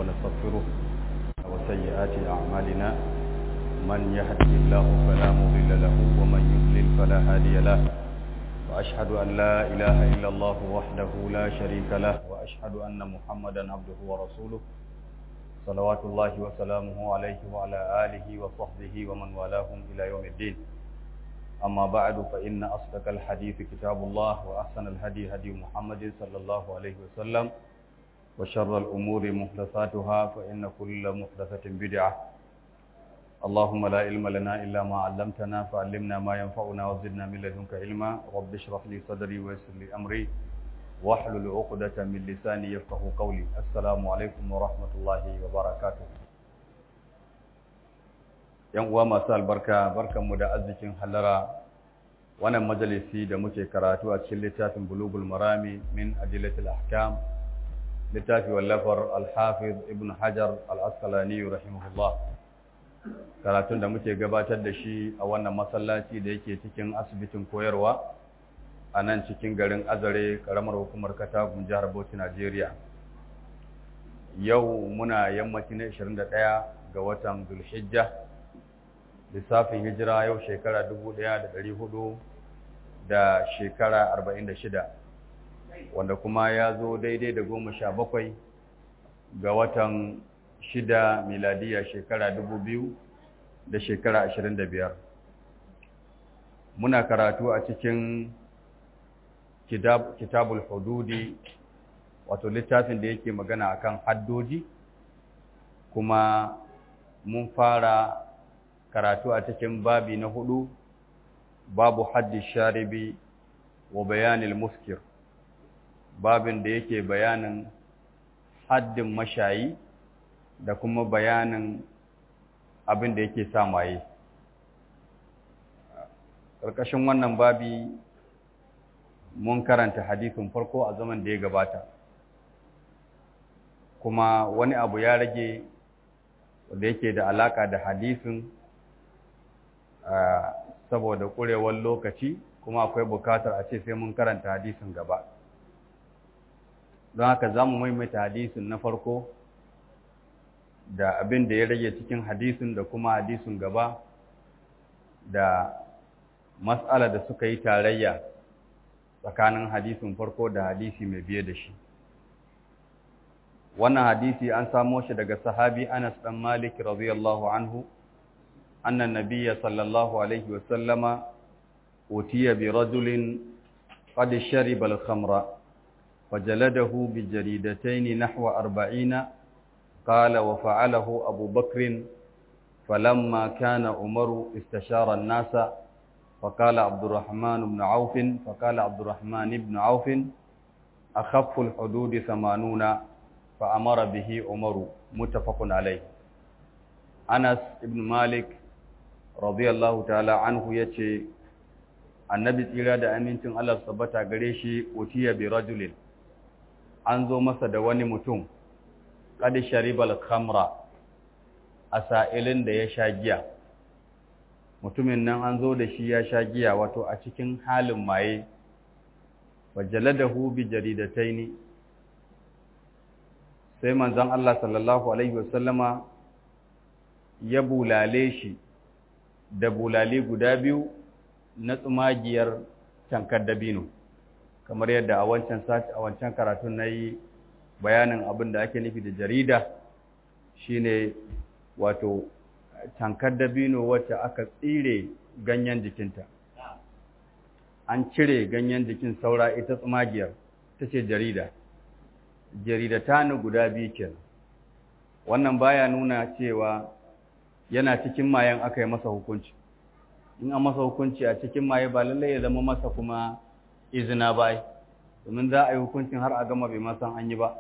ونستغفره وسيئات أعمالنا من يهده الله فلا مضل له ومن يضلل فلا هادي له وأشهد أن لا إله إلا الله وحده لا شريك له وأشهد أن محمدا عبده ورسوله صلوات الله وسلامه عليه وعلى آله وصحبه ومن والاهم إلى يوم الدين أما بعد فإن أصدق الحديث كتاب الله وأحسن الهدي هدي محمد صلى الله عليه وسلم وشر الأمور محدثاتها فإن كل محدثة بدعة اللهم لا علم لنا إلا ما علمتنا فعلمنا ما ينفعنا وزدنا من لدنك علما رب اشرح لي صدري ويسر لي أمري واحلل عقدة من لساني يفقه قولي السلام عليكم ورحمة الله وبركاته yan uwa masu albarka barkanmu da arzikin halara wannan majalisi da muke karatu a cikin littafin bulugul marami min adillatil ahkam littafi wallafar al-hafiz ibn hajar al-asqalani rahimahullah karatun da muke gabatar da shi a wannan masallaci da yake cikin asibitin koyarwa a nan cikin garin azare karamar hukumar katagun jihar bauchi najeriya yau muna yammaci na 21 ga watan zulhijja lissafin hijira yau shekara 1400 da shekara 46 wanda kuma ya zo daidai da goma sha bakwai ga watan shida miladiya shekara 2000 da shekara 25 muna karatu a cikin kitab, kitabul hududi wato littafin da yake magana akan haddoji kuma mun fara karatu a cikin babi na hudu babu haddi sharibi wa bayanil muskir babin da yake bayanin haddin mashayi da kuma bayanin abin da yake sa maye ƙarƙashin wannan babi mun karanta hadisin farko a zaman da ya gabata kuma wani abu ya rage da yake da alaka da hadisin saboda ƙurewar lokaci kuma akwai bukatar a ce sai mun karanta hadisin gaba don haka za mu maimaita hadisin na farko da abin da ya rage cikin hadisin da kuma hadisin gaba da matsala da suka yi tarayya tsakanin hadisin farko da hadisi mai biye da shi wannan hadisi an samo shi daga sahabi Anas dan Malik radiyallahu anhu أن النبي صلى الله عليه وسلم أتي برجل قد شرب الخمر فجلده بجريدتين نحو أربعين قال وفعله أبو بكر فلما كان عمر استشار الناس فقال عبد الرحمن بن عوف فقال عبد الرحمن بن عوف أخف الحدود ثمانون فأمر به عمر متفق عليه أنس بن مالك radiyallahu ta'ala anhu yace annabi tsira da amincin Allah tabbata gare shi utiya bi rajulin an zo masa da wani mutum qad sharibal khamra asailin da ya sha giya mutumin nan an zo da shi ya sha giya wato a cikin halin maye wajaladahu bi jaridataini sai manzon Allah sallallahu alaihi wasallama ya bulale shi da bulali guda biyu na tsumagiyar tankar dabino kamar yadda a wancan sati a wancan karatun na yi bayanin abin da ake nufi da jarida shine wato tankar dabino wacce aka tsire ganyen jikinta an cire ganyen jikin saura ita tsumagiyar ta ce jarida jarida ta ni guda biyu kenan wannan baya nuna cewa yana cikin mayan aka yi masa hukunci in an masa hukunci a cikin maye ba lallai ya zama masa kuma izina ba domin za a yi hukuncin har a gama bai masan an yi ba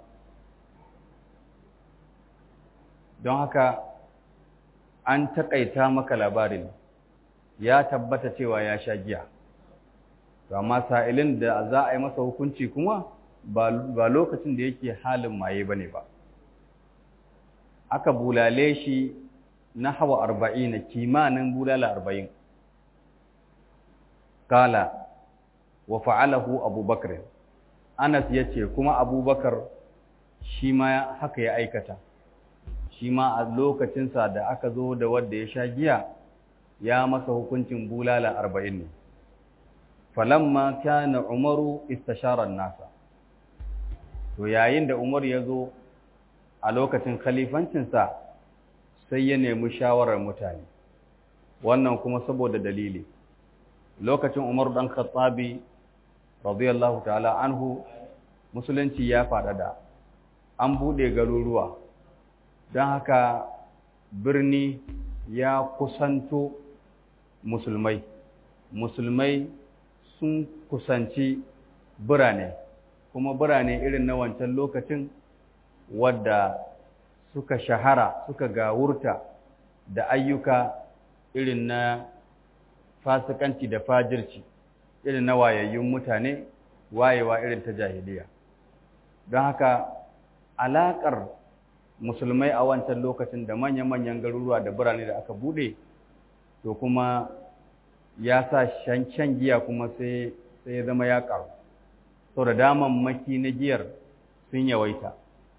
don haka an taƙaita maka labarin ya tabbata cewa ya sha giya amma sa'ilin da za a yi masa hukunci kuma ba lokacin da yake halin maye ba ne ba aka bulale shi na hawa arba'in kimanin bulala arba'in kala wa fa'alahu abubakar anas ya ce kuma abubakar shi ma haka ya aikata shi ma a lokacinsa da aka zo da wadda ya sha giya ya masa hukuncin bulala arba'in ne falamma kana umaru istasharar nasa to yayin da umar ya zo a lokacin khalifancinsa sai ya nemi shawarar mutane wannan kuma saboda dalili lokacin umar dan khattabi radiyallahu ta'ala anhu musulunci ya faɗaɗa an buɗe garuruwa don haka birni ya kusanto musulmai musulmai sun kusanci birane kuma birane irin na wancan lokacin wadda suka shahara suka gawurta da ayyuka irin na fasikanci da fajirci irin na wayayyun mutane wayewa irin ta jahiliya don haka alaƙar musulmai a wancan lokacin da manya-manyan garuruwa da birane da aka bude to kuma ya sa shan giya kuma sai ya zama ya ƙaru sau da daman maki na giyar sun yawaita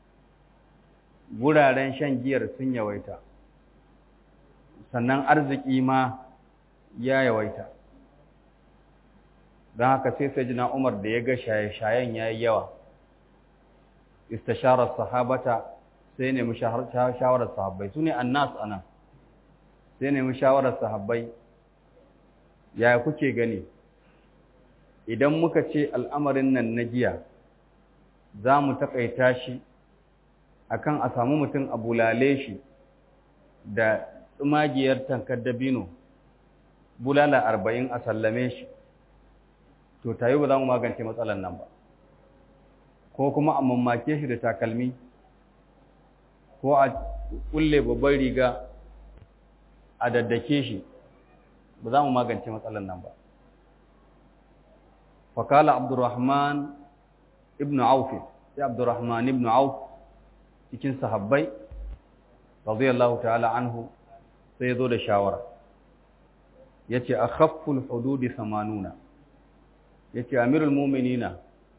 wuraren shan giyar sun yawaita sannan arziki ma ya yawaita don haka sai sai jina umar da ya ga shaye-shayen ya yi yawa istasharar sahabata sai nemi shawarar sahabbai su ne annas ana sai nemi shawarar sahabbai ya kuke gani idan muka ce al'amarin nan na giya za mu taƙaita shi akan a samu mutum a bulale shi da tsumagiyar tankar dabino bulala arba'in a sallame shi to tayi ba za mu magance matsalar nan ba ko kuma a mamake shi da takalmi ko a kulle babban riga a daddake shi ba za mu magance matsalar nan ba fakala abdurrahman ibn auf sai abdurrahman ibn auf cikin sahabbai radiyallahu ta'ala anhu sai zo da shawara yace akhafful hududi 80 yace amirul mu'minina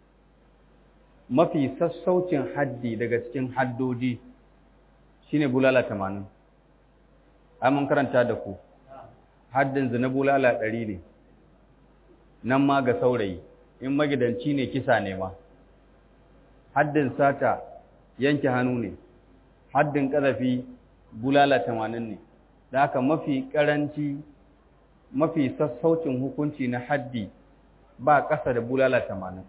mafi sassaucin haddi daga cikin haddodi shine bulala 80 ai mun karanta da ku haddin zina bulala 100 ne nan ma ga saurayi in magidanci ne kisa ne ma haddin sata yanke hannu ne haddin ƙazafi bulala 80 ne da haka mafi ƙaranci mafi sassaucin hukunci na haddi ba ƙasa da bulala 80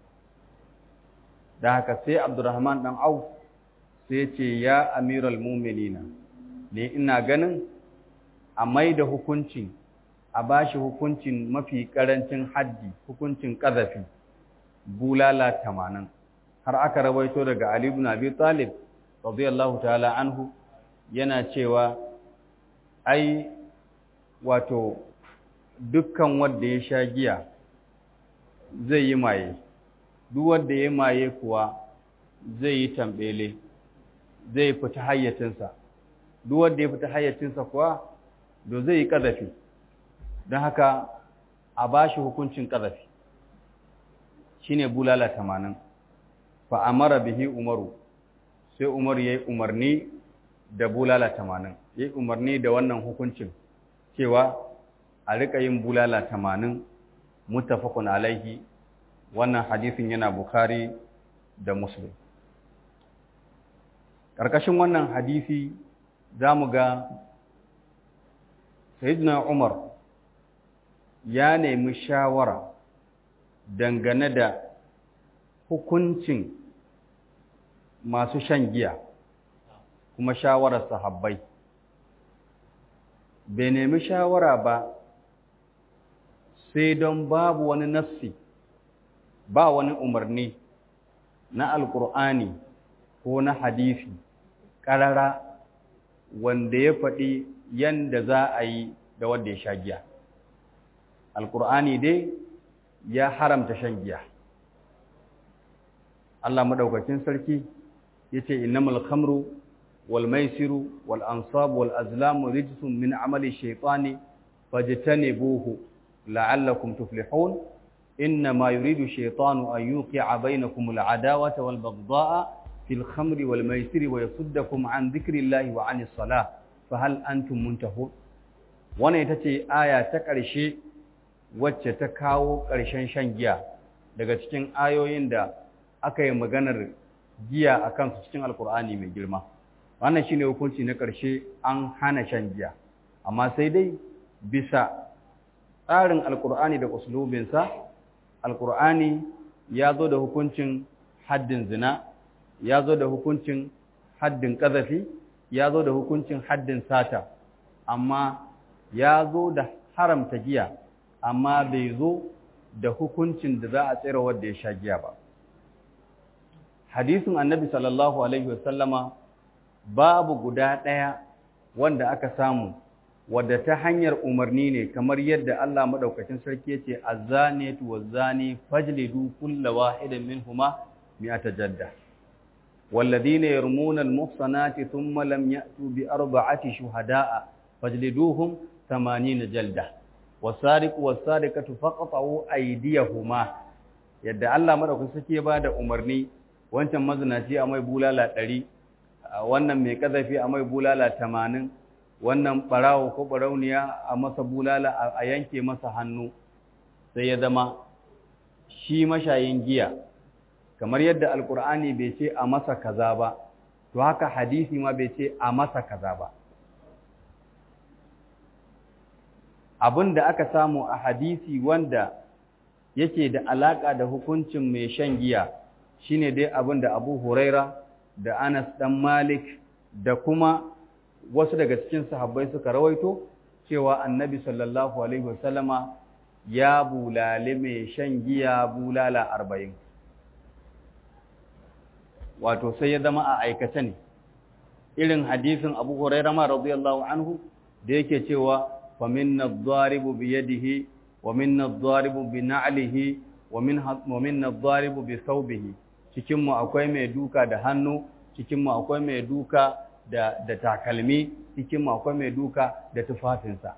da haka sai abdurrahman dan auf sai ce ya amiral muminina ne ina ganin a mai da hukuncin a bashi hukuncin mafi karancin haddi hukuncin ƙazafi bulala tamanin har aka rawaito daga ali ibn abi talib radiyallahu ta'ala anhu yana cewa ai wato dukkan wanda ya sha giya zai yi maye duk wanda ya maye kuwa zai yi tambele zai fita hayyacinsa duk wanda ya fita hayyacinsa kuwa do zai yi ƙazafi don haka a ba shi hukuncin ƙazafi shi ne bulala tamanin fa amara bihi umaru sai umar ya yi umarni da bulala tamanin ya yi umarni da wannan hukuncin cewa a riƙa yin bulala tamanin mutafakun alaihi wannan hadisin yana Bukhari da Muslim. Ƙarƙashin wannan hadisi za mu ga Sayyidina Umar ya nemi shawara dangane da hukuncin masu shan giya kuma shawarar sahabbai. Bai nemi shawara ba sai don babu wani nassi ba wani umarni na alkur'ani ko na hadisi ƙarara wanda ya faɗi yanda za a yi da wanda ya sha giya alkur'ani dai ya haramta shan giya Allah madaukakin sarki yace innamal khamru wal maisiru wal ansab wal azlamu rijsun min amali shaytani fajtanibuhu la'allakum tuflihun إنما يريد الشيطان أن يوقع بينكم العداوة والبغضاء في fil khamri wal maisiri wa yasuddakum an dhikrillahi wa anis salah fa hal antum muntahun wannan ita ce aya ta ƙarshe wacce ta kawo ƙarshen shan giya daga cikin ayoyin da aka yi maganar giya a kansu cikin alkur'ani mai girma wannan shine hukunci na ƙarshe an hana shan giya amma sai dai bisa tsarin alkur'ani da uslubinsa alkur'ani ya zo da hukuncin haddin zina ya zo da hukuncin haddin ƙazafi ya zo da hukuncin haddin sata amma ya zo da haramta giya amma bai zo da hukuncin da za a tsira wadda ya sha giya ba hadisin annabi sallallahu alaihi wasallama babu guda ɗaya wanda aka samu wadda ta hanyar umarni ne kamar yadda Allah madaukakin sarki yace azaniyatu wazani fajlidu kulla wahidin minhuma mi'ata jadda والذين يرمون المحصنات ثم لم يأتوا بأربعة شهداء فاجلدوهم ثمانين جلدة والسارق والسارقة فقطعوا أيديهما yadda Allah madaukakin sarki ya bada umarni wancan mazinaci a mai bulala ɗari wannan mai kazafi a mai bulala tamanin wannan ɓarawo ko ɓarauniya a masa bulala a yanke masa hannu sai ya zama shi mashayin giya kamar yadda alkur'ani bai ce a masa kaza ba to haka hadisi ma bai ce a masa kaza ba abin da aka samu a hadisi wanda yake da alaka da hukuncin mai shan giya shine dai abin da Abu Huraira da Anas dan Malik da kuma wasu daga cikin sahabbai suka rawaito cewa Annabi sallallahu alaihi wasallama ya bulale mai shan giya bulala arba'in. wato sai ya zama a aikace ne irin hadisin Abu Huraira ma radiyallahu anhu da yake cewa fa minna adh-dharibu bi yadihi wa minna adh-dharibu bi na'lihi wa minna wa minna adh-dharibu bi thawbihi cikin mu akwai mai duka da hannu cikin mu akwai mai duka da da takalmi cikin mu akwai mai duka da tufafinsa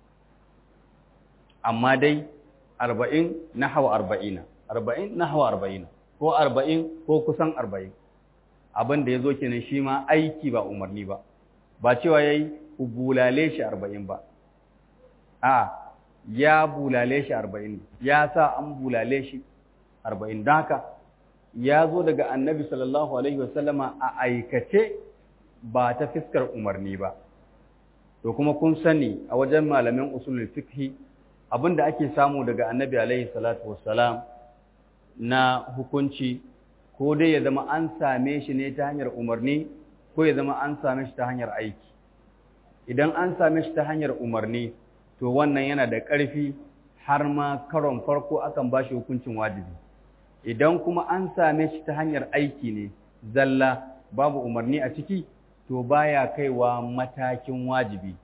amma dai 40 nahwa 40 40 nahwa 40 ko 40 ko kusan 40 abin da ya zo kenan shi ma aiki ba umarni ba ba cewa ya yi bulale shi arba'in ba a ya bulale shi arba'in ya sa an bulale shi arba'in don haka ya zo daga annabi sallallahu alaihi wasallama a aikace ba ta fiskar umarni ba to kuma kun sani a wajen malamin usulul fiqhi abin da ake samu daga annabi alaihi salatu wassalam na hukunci ko dai ya zama an same shi ne ta hanyar umarni ko ya zama an same shi ta hanyar aiki idan an same shi ta hanyar umarni to wannan yana da ƙarfi har ma karon farko akan ba shi hukuncin wajibi idan kuma an same shi ta hanyar aiki ne zalla babu umarni a ciki to baya kaiwa matakin wajibi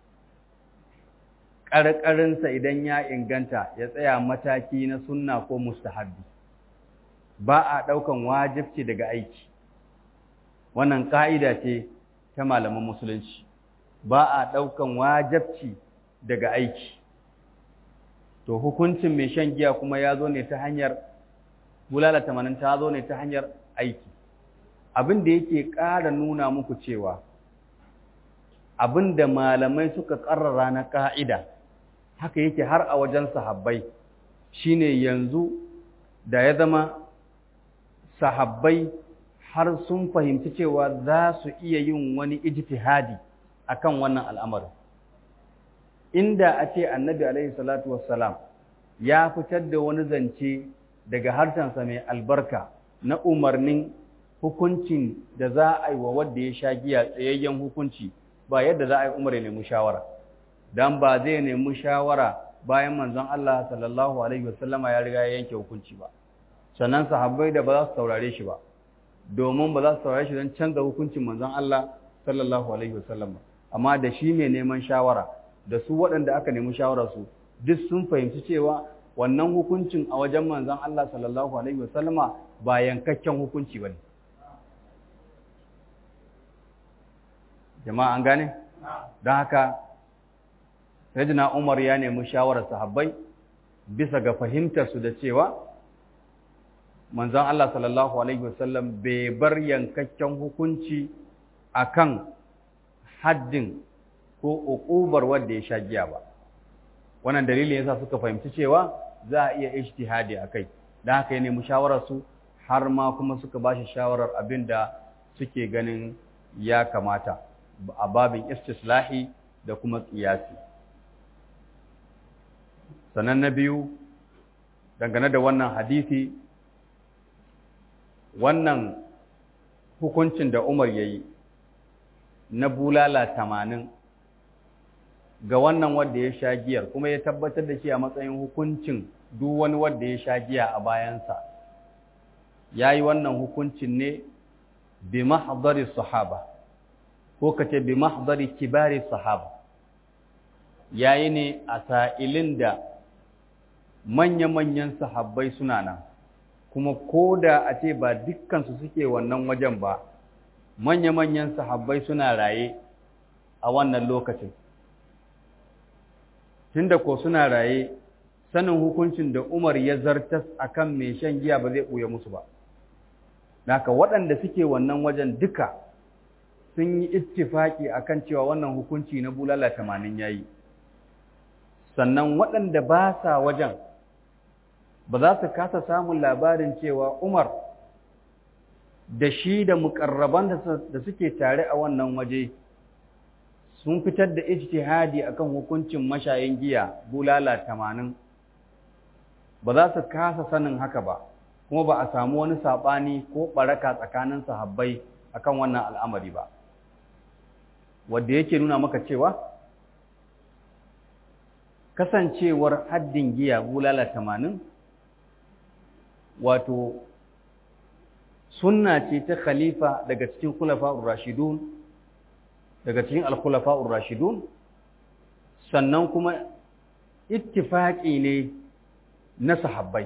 ƙarƙarinsa idan ya inganta ya tsaya mataki na sunna ko mustahabbi ba a ɗaukan wajibci daga aiki wannan ƙa'ida ce ta malaman musulunci ba a ɗaukan wajibci daga aiki to hukuncin mai shan giya kuma ya zo ne ta hanyar bulala tamanin ta zo ne ta hanyar aiki abin da yake ƙara nuna muku cewa abin da malamai suka ƙarrara na ƙa'ida haka yake har a wajen sahabbai shine yanzu da ya zama sahabbai har sun fahimci cewa za su iya yin wani ijtihadi akan wannan al'amarin inda a ce annabi alaihi salatu wassalam ya fitar da wani zance daga harshensa mai albarka na umarnin hukuncin da za a yi wa wadda ya sha giya tsayayyen hukunci ba yadda za a yi umar ya nemi shawara dan ba zai nemi shawara bayan manzon Allah sallallahu alaihi wasallama ya riga ya yanke hukunci ba sannan sahabbai da ba za su saurare shi ba domin ba za su saurare shi don canza hukuncin manzon Allah sallallahu alaihi wasallam amma da shi mai neman shawara da su waɗanda aka nemi shawara su duk sun fahimci cewa wannan hukuncin a wajen manzon Allah sallallahu alaihi wasallama ba yankakken hukunci bane jama'a an gane don haka Sayyidina Umar ya nemi shawarar sahabbai bisa ga fahimtar su da cewa manzon Allah sallallahu alaihi wasallam bai bar yankakken hukunci akan haddin ko uqubar wanda ya sha giya ba wannan dalilin yasa suka fahimci cewa za a iya ijtihadi akai dan haka ne mushawarar su har ma kuma suka bashi shawarar abinda suke ganin ya kamata a babin istislahi da kuma qiyasi sannan na biyu dangane da wannan hadisi wannan hukuncin da Umar ya yi na bulala tamanin ga wannan wanda ya sha giyar kuma ya tabbatar da shi a matsayin hukuncin duk wani wanda ya sha giya a bayansa ya yi wannan hukuncin ne bi mahdari sahaba ko kace bi mahdari kibari sahaba ya yi ne a sa'ilin da manya-manyan sahabbai suna nan kuma ko da a ce ba dukkansu suke wannan wajen ba manya-manyan sahabbai suna raye a wannan lokacin tunda ko suna raye sanin hukuncin da Umar ya zartas akan mai shan giya ba zai ɓuya musu ba Naka waɗanda suke wannan wajen duka sun yi ittifaki akan cewa wannan hukunci na bulala tamanin yayi sannan waɗanda ba sa wajen ba za su kasa samun labarin cewa Umar da shi da mukarraban da suke tare a wannan waje sun fitar da ijtihadi akan hukuncin mashayin giya bulala tamanin ba za su kasa sanin haka ba kuma ba a samu wani saɓani ko ɓaraka tsakanin sahabbai akan wannan al'amari ba wadda yake nuna maka cewa kasancewar haddin giya bulala tamanin wato sunna ce ta khalifa daga cikin khulafa'ur rashidun daga cikin al-khulafa'ur rashidun sannan kuma ittifaqi ne na sahabbai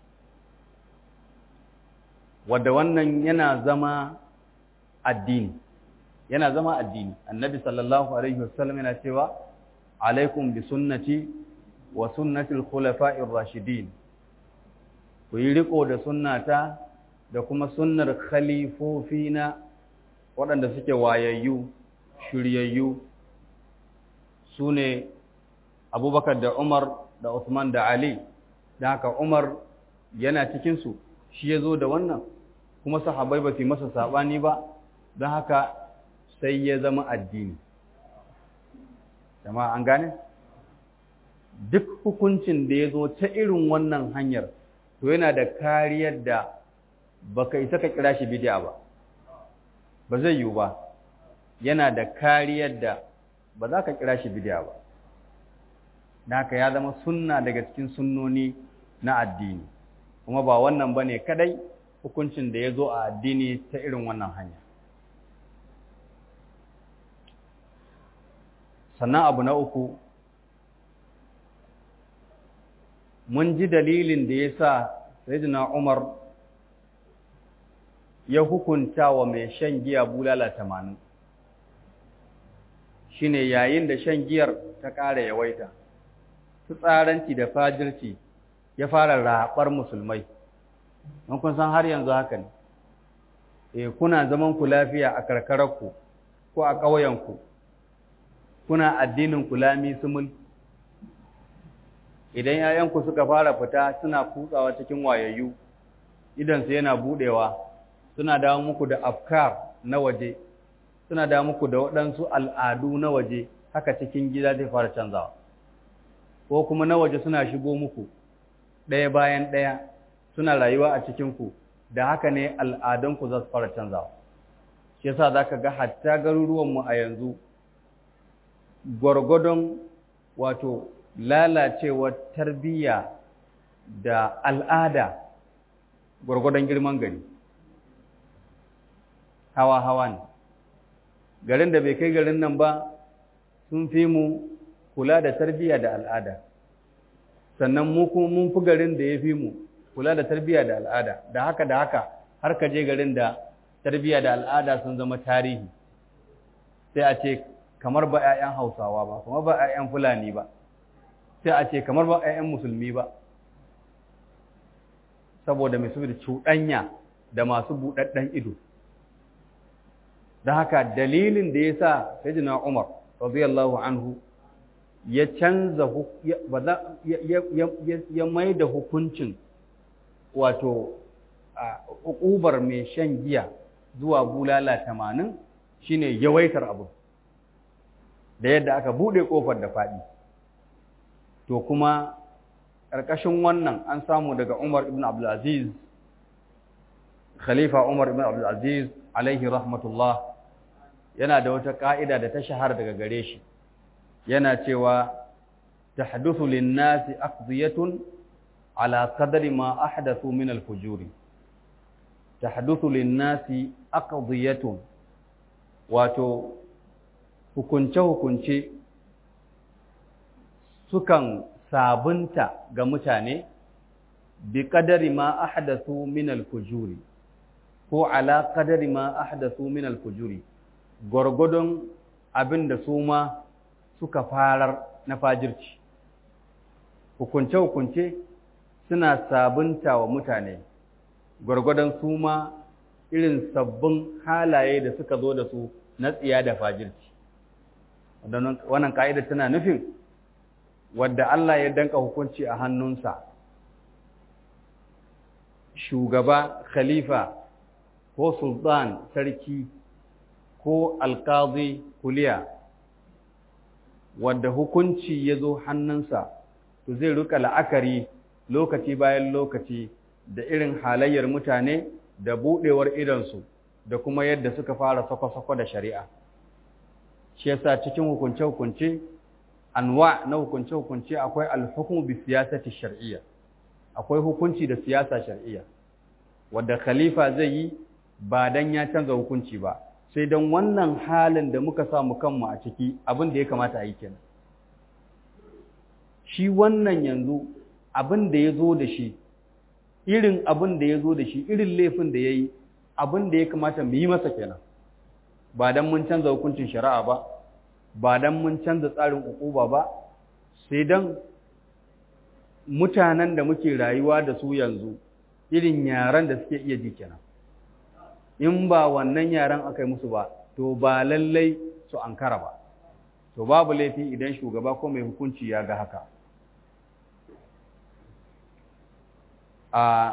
wadda wannan yana zama addini yana zama addini annabi sallallahu alaihi wasallam yana cewa alaikum bi sunnati wa sunnati al-khulafa'ir rashidin ku yi riko da sunnata da kuma sunnar khalifofina waɗanda suke wayayyu shiryayyu su ne abubakar da umar da usman da ali da haka umar yana cikinsu shi ya zo da wannan kuma sahabai ba su yi masa saɓani ba don haka sai ya zama addini jama'a an gane duk hukuncin da ya zo ta irin wannan hanyar to yana da kariyar da baka isa ka kira shi bid'a ba ba zai yiwu ba yana da kariyar da ba za ka kira shi bid'a ba da haka ya zama sunna daga cikin sunnoni na addini kuma ba wannan ba ne kadai hukuncin da ya zo a addini ta irin wannan hanya sannan abu na uku mun ji dalilin da ya sa Sayyidina Umar ya hukunta wa mai shan giya bulala tamanin shine yayin da shan giyar ta ƙara yawaita tsaranci da fajirci ya fara raɓar musulmai don kun san har yanzu haka ne e kuna zaman ku lafiya a karkararku ko a ƙauyenku kuna addinin kulami sumul idan ‘ya'yanku suka fara fita suna kutsawa cikin wayayyu idansu yana buɗewa suna dawo muku da afkar na waje suna dawo muku da waɗansu al'adu na waje haka cikin gida zai fara canzawa ko kuma na waje suna shigo muku ɗaya bayan ɗaya suna rayuwa a cikinku da haka ne al'adunku za su fara canzawa shi yasa za ka ga hatta garuruwanmu a yanzu gwargwadon wato lalacewar tarbiyya da al'ada gwargwadon girman gari hawa-hawa ne garin da bai kai garin nan ba sun fi mu kula da tarbiyya da al'ada sannan mu kuma mun fi garin da ya fi mu kula da tarbiyya da al'ada da haka da haka har ka je garin da tarbiyya da al'ada sun zama tarihi sai a ce kamar ba 'ya'yan hausawa ba kamar ba 'ya'yan fulani ba sai a ce kamar ba 'ya'yan musulmi ba saboda mai saboda cuɗanya da masu buɗaɗɗen ido da haka dalilin da ya sa sayyidina Umar radiyallahu anhu ya canza ya mai da hukuncin wato uƙubar mai shan giya zuwa bulala tamanin shine yawaitar abu da yadda aka buɗe ƙofar da faɗi to kuma ƙarƙashin wannan an samu daga Umar ibn Abdulaziz Khalifa Umar ibn Abdulaziz alaihi rahmatullah yana da wata ƙa'ida da ta shahara daga gare shi yana cewa tahduthu lin-nasi aqdiyatun ala qadri ma ahdathu min al-fujuri tahduthu lin-nasi aqdiyatun wato hukunce hukunce sukan sabunta ga mutane bi qadari ma ahdathu min al-fujuri ko ala qadari ma ahdathu min al-fujuri gwargwadon abin da su ma suka farar na fajirci hukunce-hukunce suna sabunta wa mutane gwargwadon su ma irin sabbin halaye da suka zo da su na tsiya da fajirci wannan ka'ida tana nufin wadda Allah ya danka hukunci a hannunsa shugaba khalifa ko sultan sarki ko alkazi kuliya wadda hukunci ya zo hannunsa to zai rika la'akari lokaci bayan lokaci da irin halayyar mutane da buɗewar idansu da kuma yadda suka fara sako-sako da shari'a shi yasa cikin hukunce-hukunce anwa na hukunce-hukunce akwai alhukumu bi siyasati shar'iyya akwai hukunci da siyasa shar'iyya wadda khalifa zai yi ba dan ya canza hukunci ba sai don wannan halin da muka samu kanmu a ciki abin da ya kamata a yi kenan shi wannan yanzu abin da ya zo da shi irin abin da ya zo da shi irin laifin da ya yi abin da ya kamata mu yi masa kenan ba don mun canza hukuncin shari'a ba ba don mun canza tsarin ukuba ba sai don mutanen da muke rayuwa da su yanzu irin yaran da suke iya ji kenan in ba wannan yaran aka yi musu ba to ba lallai su ankara ba to babu laifi idan shugaba ko mai hukunci ya ga haka a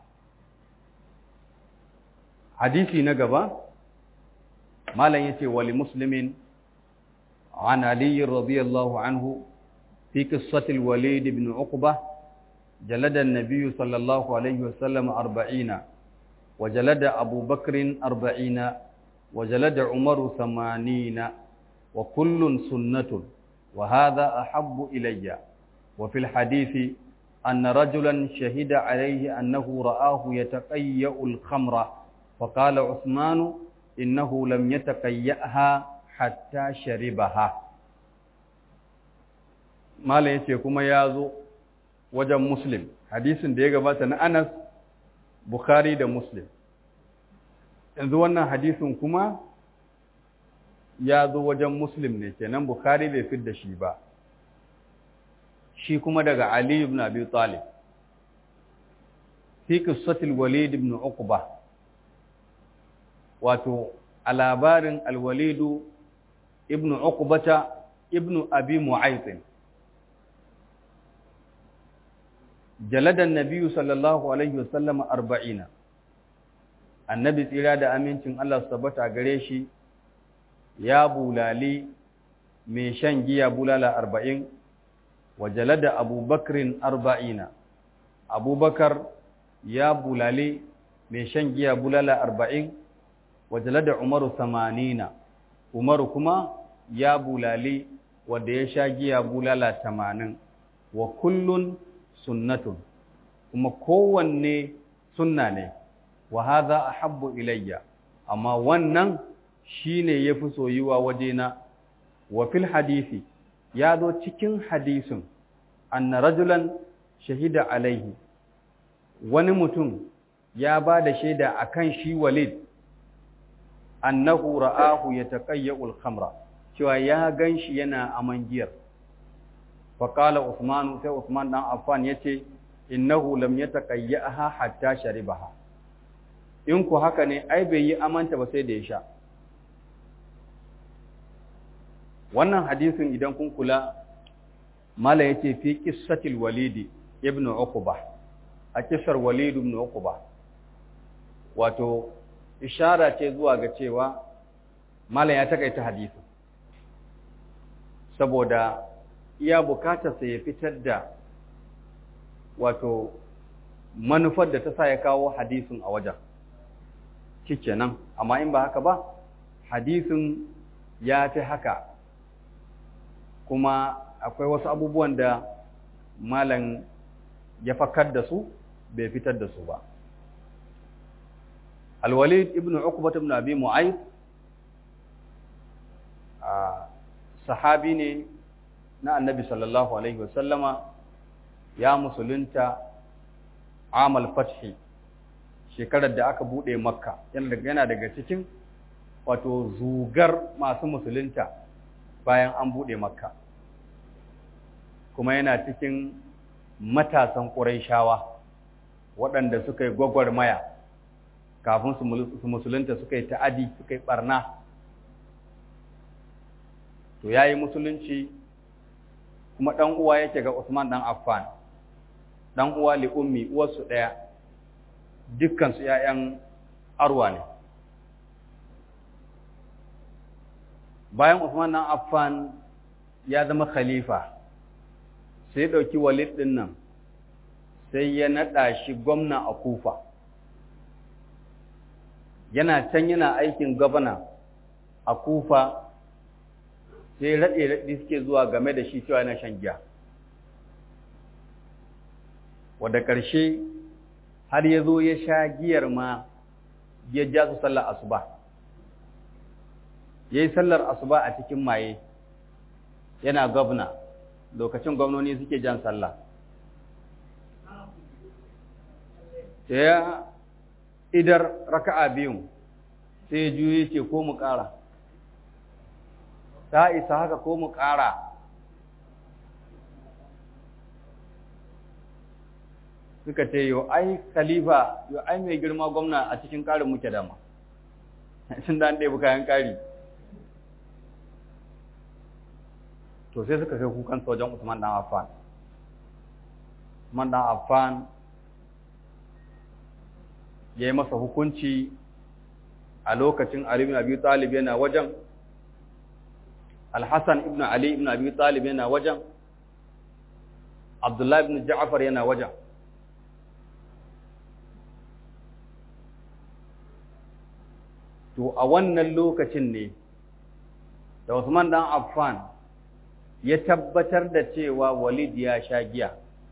hadisi na gaba malam yace wali muslimin an ali radiyallahu anhu fi qissati al-walid ibn uqbah jalada an-nabiy sallallahu alayhi wasallam 40 وجلد أبو بكر أربعين وجلد عمر ثمانين وكل سنة وهذا أحب إلي وفي الحديث أن رجلا شهد عليه أنه رآه يتقيأ الخمر فقال عثمان إنه لم يتقيأها حتى شربها ما ليس كما يازو وجه مسلم حديث ديغا باتنا أنس Bukhari da Muslim. Yanzu wannan hadisin kuma ya zo wajen Muslim ne kenan Bukhari bai fi da shi ba. Shi kuma daga Ali ibn Abi Talib. Fi qissatil Walid ibn Uqba. Wato a labarin Al-Walid ibn Uqbata ibn Abi Mu'ayth. jalada nabiyu sallallahu alaihi wasallam arba'ina annabi tsira da amincin Allah su tabbata gare shi ya bulali mai shan giya bulala arba'in wa jalada abubakrin arba'ina abubakar ya bulali mai shan giya bulala arba'in wa jalada umaru samanina umaru kuma ya bulali wanda ya sha giya bulala tamanin wa kullun sunnatun kuma kowanne sunna ne wa hadha ahabbu ilayya amma wannan shine yafi soyuwa wajena wa fil hadisi ya zo cikin hadisin anna rajulan shahida alaihi wani mutum ya ba da shaida akan shi walid annahu ra'ahu yataqayyul khamra cewa ya ganshi yana aman giyar faƙala Usmanu sai Usman ɗan Affan ya ce, innahu lam yataqayyaha hatta sharibaha in ku haka ne ai bai yi amanta ba sai da ya sha wannan hadisin idan kun kula mala yace fi qissatil walidi ibnu uqba a kisar walid ibn uqba wato ishara ce zuwa ga cewa mala ya takaita hadisin saboda iya bukatar sa ya fitar da wato manufar da ta sa ya kawo hadisin a wajen nan amma in ba haka ba hadisin ya fi haka kuma akwai wasu abubuwan da malam ya fakar da su bai fitar da su ba alwalid ibn uqbat ibn abi mu'ayyid sahabi ne na annabi sallallahu alaihi wasallama ya musulunta amal fathi shekarar da aka bude makka yana daga cikin wato zugar masu musulunta bayan an bude makka kuma yana cikin matasan ƙuraishawa waɗanda suka yi gwagwarmaya kafin su musulunta suka yi ta'adi suka yi ɓarna to ya yi musulunci kuma ɗan uwa yake ga Usman ɗan Affan ɗan uwa li ummi uwarsu ɗaya dukkansu ‘ya'yan arwa ne bayan Usman ɗan Affan ya zama khalifa sai ya ɗauki walid ɗin nan sai ya naɗa shi gwamna a kufa yana can yana aikin gwamna a kufa sai raɗe-raɗe suke zuwa game da shi cewa yana shan giya wadda ƙarshe har ya zo ya sha giyar ma ya ja su sallar asuba ya yi sallar asuba a cikin maye yana gwamna lokacin gwamnoni suke jan sallah ya idar raka'a biyun sai ya juye ce ko mu ƙara ta isa haka ko mu ƙara suka ce yau ai khalifa yau ai mai girma gwamna a cikin ƙarin muke dama sun da an ɗaya kayan ƙari to sai suka kai kukan wajen Usman dan Affan Usman dan Affan ya yi masa hukunci a lokacin Ali ibn Abi Talib yana wajen Al-Hassan ibn Ali ibn Abi Talib yana wajen Abdullah ibn Ja'far yana wajen to a wannan lokacin ne da Usman dan Affan ya tabbatar da cewa Walid ya sha giya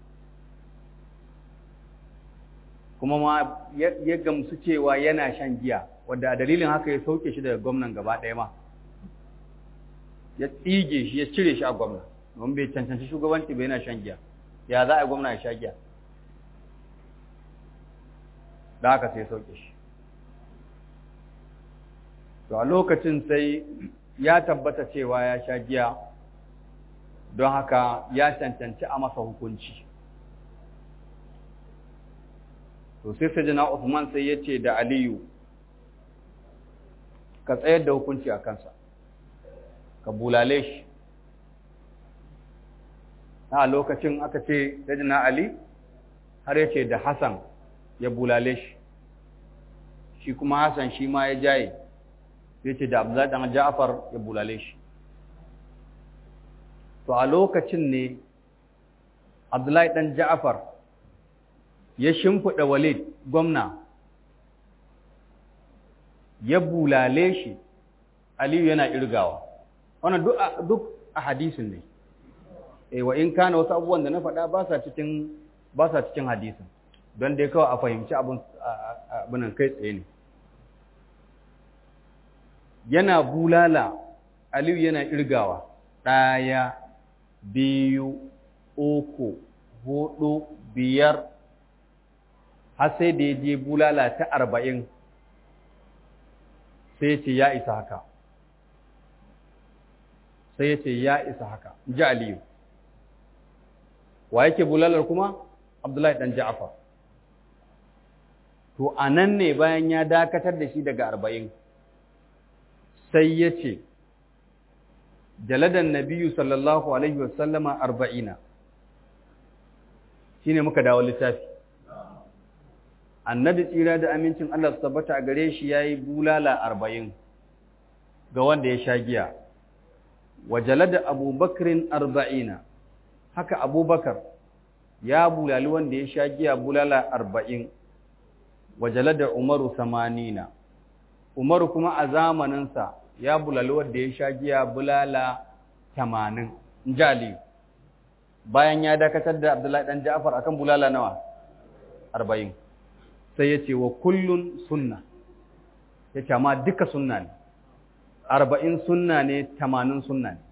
kuma ma ya gamsu cewa yana shan giya wadda a dalilin haka ya sauke shi daga gwamnan gaba ɗaya ma ya tsige shi ya cire shi a gwamna don bai cancanci shugabanci bai yana shan giya ya za a gwamna ya sha giya da haka sai ya sauke shi to a lokacin sai ya tabbata cewa ya sha giya don haka ya cancanci a masa hukunci to sai sajina Usman sai ya ce da Aliyu ka tsayar da hukunci a kansa ka bulale shi a lokacin aka ce sajina Ali har ya ce da Hassan ya bulale shi shi kuma Hassan shi ma ya jaye ya ce da Abdullahi dan Ja'far ya bulale shi to a lokacin ne Abdullahi dan Ja'far ya shimfiɗa Walid gwamna ya bulale shi Aliyu yana irgawa wannan duk duk a hadisin ne eh wa in kana wasu abubuwan da na faɗa ba sa cikin ba sa cikin hadisin don dai kawai a fahimci abin abin kai tsaye ne yana bulala Aliyu yana irgawa ɗaya biyu uku hudu biyar har sai da ya je bulala ta arba'in sai ya ce ya isa haka sai ya ce ya isa haka ji aliyu wa yake bulalar kuma Abdullahi dan Ja'far to anan ne bayan ya dakatar da shi daga arba'in sai ya ce jaladan nabiyu sallallahu alaihi wasallama arba'ina shine muka dawo littafi annabi tsira da amincin Allah su tabbata a gare shi yayi bulala arba'in ga wanda ya sha giya wa jalada abubakrin arba'ina haka abubakar ya bulali wanda ya sha giya bulala arba'in wa jalada umaru samanina umaru kuma a zamaninsa ya bulali wanda ya sha giya bulala tamanin jali bayan ya dakatar da abdullahi dan ja'far akan bulala nawa arba'in sai ya ce wa kullun sunna ya ce amma duka sunna ne arba'in sunna ne tamanin sunna ne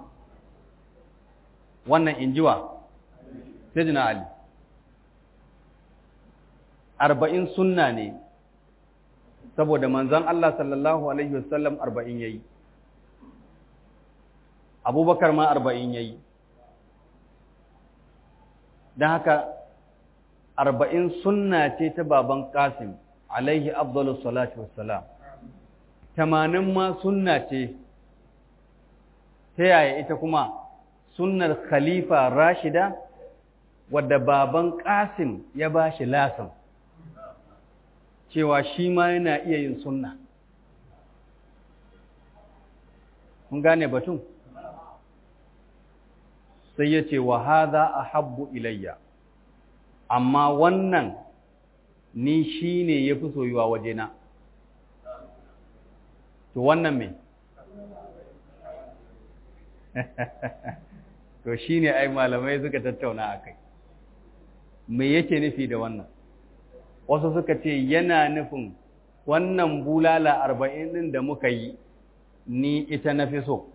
wannan injiwa sai jina ali arba'in sunna ne saboda manzan Allah sallallahu Alaihi wasallam arba'in ya yi abubakar ma arba'in ya yi don haka arba'in sunna ce ta baban kasim alaihi abdullu salatu wassalam tamanin ma sunna ce ta yaya ita kuma sunnar khalifa rashida wadda baban kasim ya ba shi lasan cewa shi ma yana iya yin sunna kun gane batun sai ya ce wa haza a habbu ilayya amma wannan ni shi ne ya fi soyuwa wajena to wannan me to shi ne ai malamai suka tattauna a kai me yake nufi da wannan wasu suka ce yana nufin wannan bulala arba'in ɗin da muka yi ni ita na fi so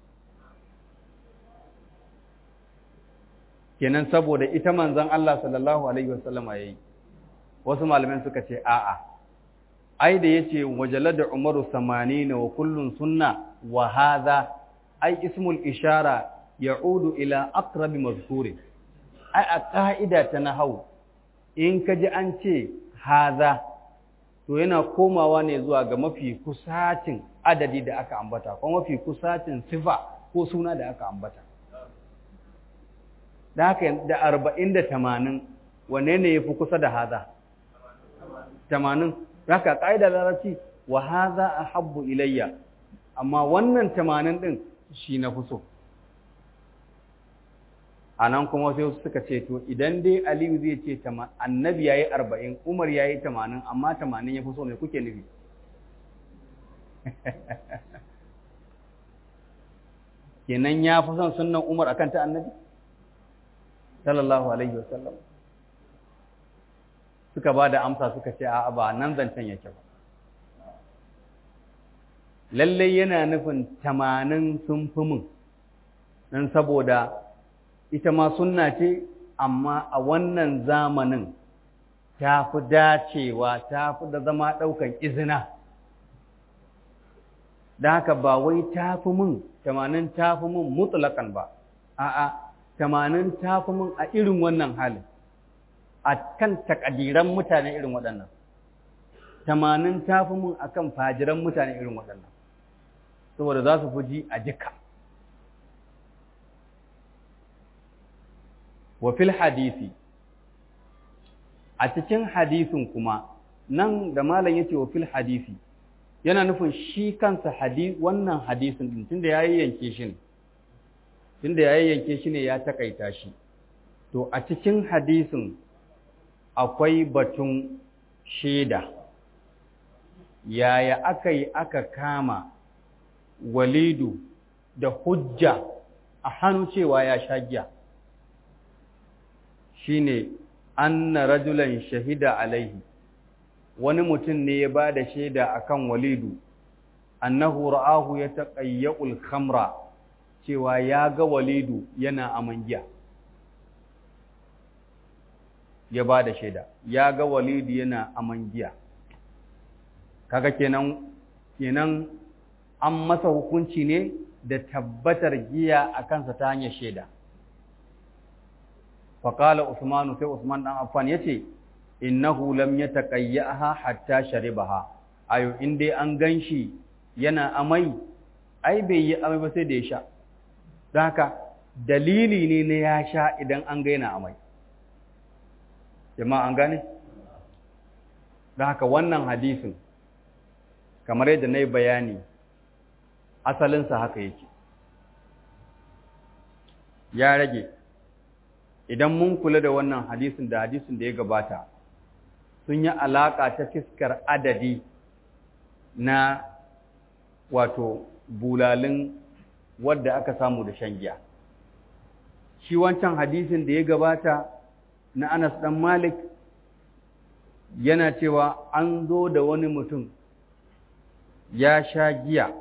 kenan saboda ita manzon Allah sallallahu alaihi wasallama yayi wasu malaman suka ce a'a ai da yace wajalada umaru 80 wa kullun sunna wa hadha ai ismul ishara ya'udu ila aqrab mazkurin ai a ka'ida ta nahwu in kaji an ce hadha to yana komawa ne zuwa ga mafi kusacin adadi da aka ambata ko mafi kusacin sifa ko suna da aka ambata da haka da arba'in da tamanin wane ne ya fi kusa da haza tamanin haka ƙa'ida larabci wa haza a habbu ilayya amma wannan tamanin ɗin shi na fi so a nan kuma sai suka ce to idan dai aliyu zai ce annabi ya yi arba'in umar ya yi tamanin amma tamanin ya fi so mai kuke nufi kenan ya fi son sunan umar akan ta annabi sallallahu alaihi wasallam suka ba da amsa suka ce a'a ba nan zancen yake ba lallai yana nufin tamanin sun fi mun don saboda ita ma sunna ce amma a wannan zamanin ta fi dacewa ta fi da zama ɗaukan izina da haka ba wai ta fi mun tamanin ta fi mun mutlaƙan ba a'a tamanin ta fi mun a irin wannan halin a kan takadiran mutane irin waɗannan tamanin ta fi mun a kan fajiran mutane irin waɗannan saboda za su fi ji a jika wa fil hadisi a cikin hadisin kuma nan da malam yace wa fil hadisi yana nufin shi kansa hadisi wannan hadisin din tunda yayi yanke shi ne tunda yayi yanke shi ne ya takaita shi to a cikin hadisin akwai batun shaida yaya aka yi aka kama walidu da hujja a hannu cewa ya sha giya shine anna rajulan shahida alaihi wani mutum ne ya ba da shaida akan walidu annahu ra'ahu ya taqayyul khamra cewa ya ga walidu yana aman giya ya ba da shaida ya ga walidu yana aman giya kaga kenan kenan an masa hukunci ne da tabbatar giya a kansa ta hanyar shaida faƙala usmanu sai usman ɗan affan ya ce innahu lam ya taƙayyaha hatta sharibaha ayo in dai an gan shi yana amai ai bai yi amai ba sai da ya sha don haka dalili ne na ya sha idan an ga yana amai jama'a an gane don haka wannan hadisin kamar yadda na yi bayani asalinsa haka yake ya rage idan mun kula da wannan hadisin da hadisin da ya gabata sun yi alaƙa ta fiskar adadi na wato bulalin wadda aka samu da shan giya shi wancan hadisin da ya gabata na Anas dan Malik yana cewa an zo da wani mutum ya sha giya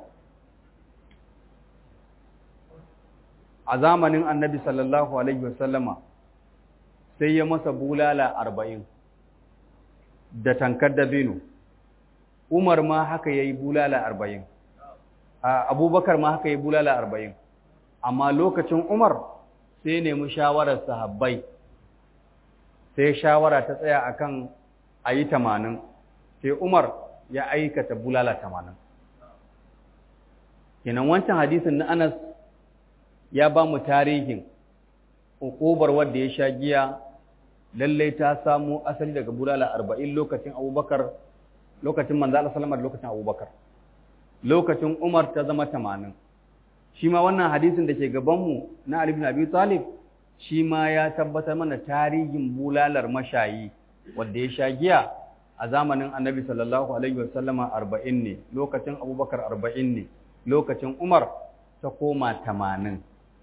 a zamanin annabi sallallahu alaihi wasallama sai ya masa bulala arba'in da tankar dabino umar ma haka ya yi bulala arba'in abubakar ma haka ya yi bulala arba'in amma lokacin umar sai nemi shawarar sahabbai sai shawara ta tsaya akan a yi tamanin sai umar ya aikata bulala tamanin kenan wancan hadisin na anas ya ba mu tarihin ukubar wadda ya sha giya lallai ta samu asali daga bulala arba'in lokacin abubakar lokacin manzo Allah sallama da lokacin abubakar lokacin umar ta zama tamanin shi ma wannan hadisin da ke gabanmu na Ali ibn Abi Talib shi ma ya tabbatar mana tarihin bulalar mashayi wadda ya sha giya a zamanin annabi sallallahu alaihi wasallama arba'in ne lokacin abubakar arba'in ne lokacin umar ta koma tamanin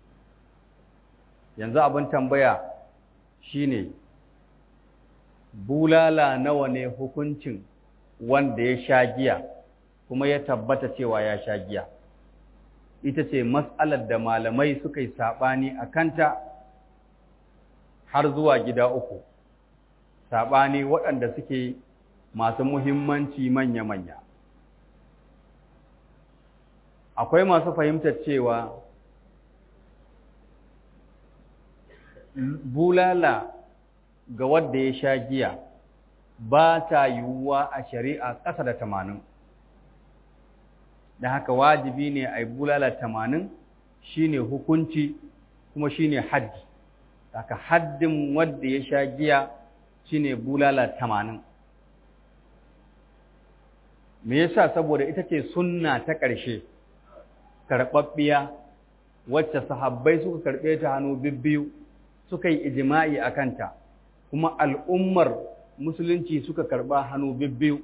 yanzu abin tambaya shine bulala nawa ne hukuncin wanda ya sha giya kuma ya tabbata cewa ya sha giya ita ce matsalar da malamai suka yi saɓani a kanta har zuwa gida uku saɓani waɗanda suke masu muhimmanci manya-manya akwai masu fahimtar cewa bulala ga wadda ya sha giya ba ta yiwuwa a shari'a ƙasa da tamanin da haka wajibi ne a yi bulala tamanin shine hukunci kuma shine haddi haka haddin wadda ya sha giya shine bulala tamanin me yasa saboda ita ce sunna ta ƙarshe karɓaɓɓiya wacce sahabbai suka karɓe ta hannu bibbiyu suka yi ijima'i a kanta kuma al'ummar musulunci suka karɓa hannu bibbiyu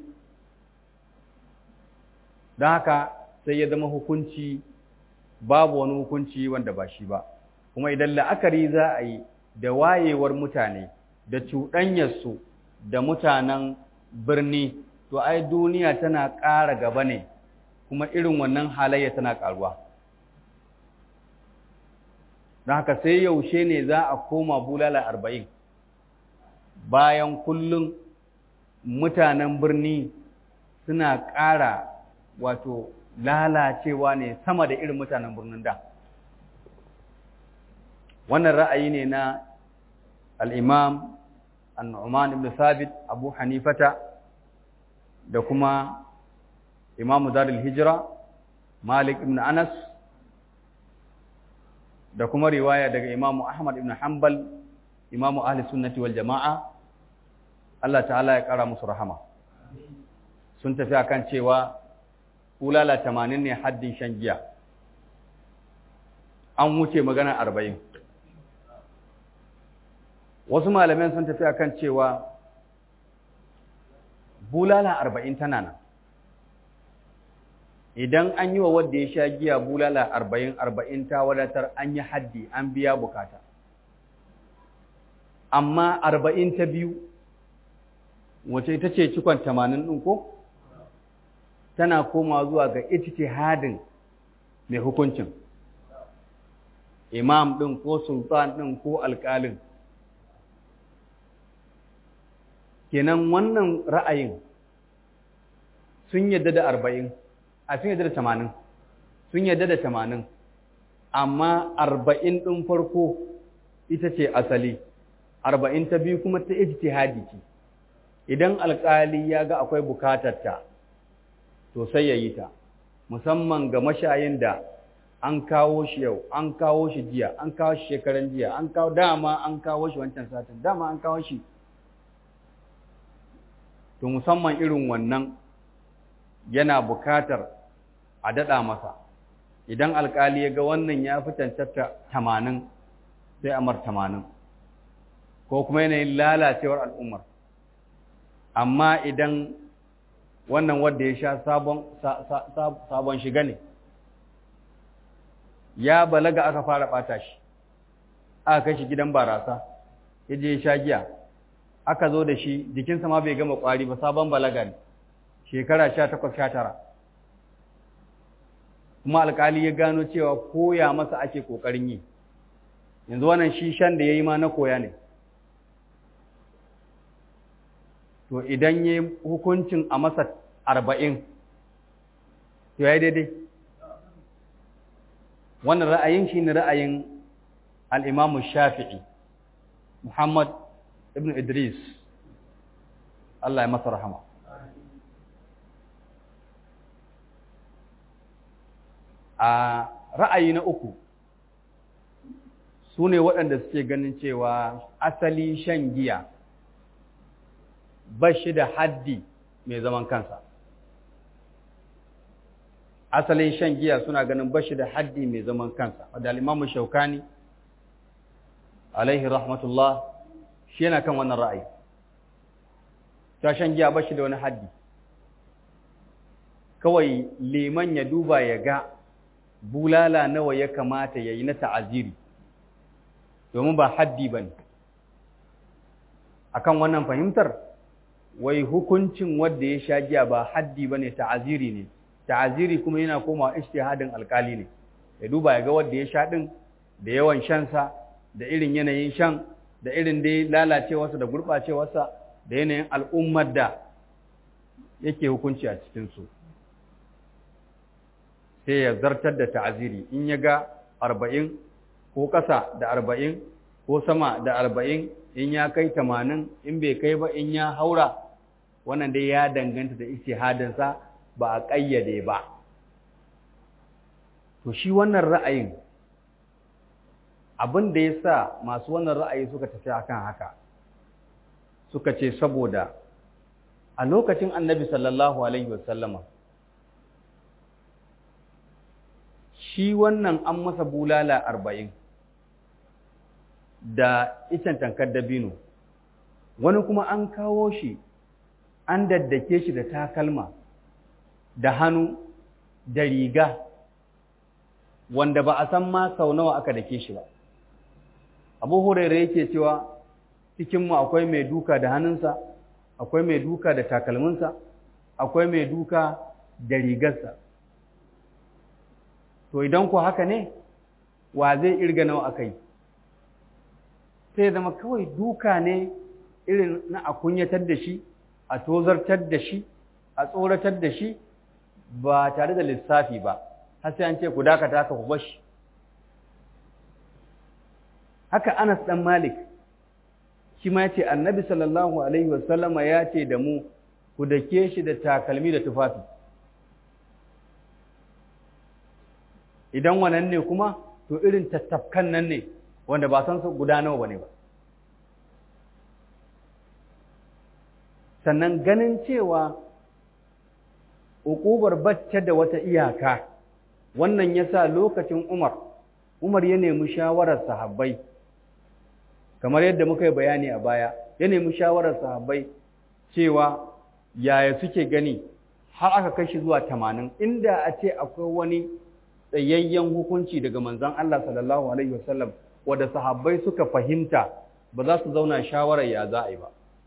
don haka sai ya zama hukunci babu wani hukunci wanda ba shi ba kuma idan la'akari za a yi da wayewar mutane da cuɗanyarsu da mutanen birni to ai duniya tana ƙara gaba ne kuma irin wannan halayya tana ƙaruwa don haka sai yaushe ne za a koma bulala arba'in bayan kullum mutanen birni suna ƙara wato lalacewa ne sama da irin mutanen birnin da wannan ra'ayi ne na al'imam annu'man ibn sabit abu hanifata da kuma imamu darul hijira malik ibn anas da kuma riwaya daga imamu ahmad ibn hanbal imamu ahli sunnati wal jama'a Allah ta'ala ya kara musu rahama sun tafi akan cewa kulala 80 ne haddin shan giya an wuce magana 40 wasu malaman sun tafi akan cewa bulala 40 tana nan idan an yi wa wadda ya sha giya bulala 40 40 ta wadatar an yi haddi an biya bukata amma 40 ta biyu wace ita ce cikon 80 ɗin ko tana koma zuwa ga ijtihadin mai hukuncin imam ɗin ko sultan ɗin ko alƙalin kenan wannan ra'ayin sun yadda da arba'in a sun yadda da tamanin sun yadda da tamanin amma arba'in ɗin farko ita ce asali arba'in ta biyu kuma ta ijtihadi ce idan alƙali ya ga akwai bukatarta to sai ya yi ta musamman ga mashayin da an kawo shi yau an kawo shi jiya an kawo shi shekaran jiya an kawo dama an kawo shi wancan satin dama an kawo shi to musamman irin wannan yana bukatar a daɗa masa idan alƙali ya ga wannan ya fi cancanta tamanin sai amar tamanin ko kuma yanayin lalacewar al'ummar amma idan wannan wadda ya sha sabon shiga ne ya balaga aka fara ɓata shi aka kai shi gidan barasa ya je ya sha giya aka zo da shi jikinsa ma bai gama ƙwari ba sabon balaga ne shekara sha takwas sha tara kuma alƙali ya gano cewa koya masa ake ƙoƙarin yi yanzu wannan shi shan da ya yi ma na koya ne to idan ya yi hukuncin a masa arba'in to ya yi daidai wannan ra'ayin shi ne ra'ayin al'imamu shafi'i muhammad ibn idris Allah ya masa rahama a ra'ayi na uku su ne waɗanda suke ganin cewa asali shan giya ba shi da haddi mai zaman kansa asalin shan giya suna ganin ba shi da haddi mai zaman kansa wadda alimamu shaukani alaihi rahmatullah shi yana kan wannan ra'ayi ta shan giya ba shi da wani haddi kawai liman ya duba ya ga bulala nawa ya kamata ya yi na ta'aziri domin ba haddi ba ne a kan wannan fahimtar wai hukuncin wadda ya sha giya ba haddi ba ne ta'aziri ne ta'aziri kuma yana koma ishtihadin alkali ne ya duba ya ga wadda ya sha ɗin da yawan shansa da irin yanayin shan da irin dai lalacewarsa da gurɓacewarsa da yanayin al'ummar da yake hukunci a cikinsu sai ya zartar da ta'aziri in ya ga arba'in ko ƙasa da arba'in ko sama da arba'in in ya kai tamanin in bai kai ba in ya haura wannan dai ya danganta da istihadinsa ba a ƙayyade ba to shi wannan ra'ayin abin da ya sa masu wannan ra'ayi suka tafi akan haka suka ce saboda a lokacin annabi sallallahu alaihi wasallama shi wannan an masa bulala arba'in da icen tankar dabino wani kuma an kawo shi an daddake shi da takalma da hannu da riga wanda ba a san ma sau nawa aka dake shi ba abu hurairu yake cewa cikinmu akwai mai duka da hannunsa akwai mai duka da takalminsa akwai mai duka da rigarsa to idan ku haka ne wa zai irga nawa aka yi sai zama kawai duka ne irin na a kunyatar da shi a tozartar da shi a tsoratar da shi ba tare da lissafi ba har sai an ce ku dakata ka ku bashi haka Anas dan Malik shi ma yace Annabi sallallahu alaihi wasallama ya ce da mu ku dake shi da takalmi da tufafi idan wannan ne kuma to irin tattafkan nan ne wanda ba san su guda nawa bane ba sannan ganin cewa uƙubar bacce da wata iyaka wannan yasa lokacin Umar Umar ya nemi shawarar sahabbai kamar yadda muka yi bayani a baya ya nemi shawarar sahabbai cewa yaya suke gani har aka kai shi zuwa tamanin inda a ce akwai wani tsayayyen hukunci daga manzon Allah sallallahu alaihi wasallam wanda sahabbai suka fahimta ba za su zauna shawarar ya za a yi ba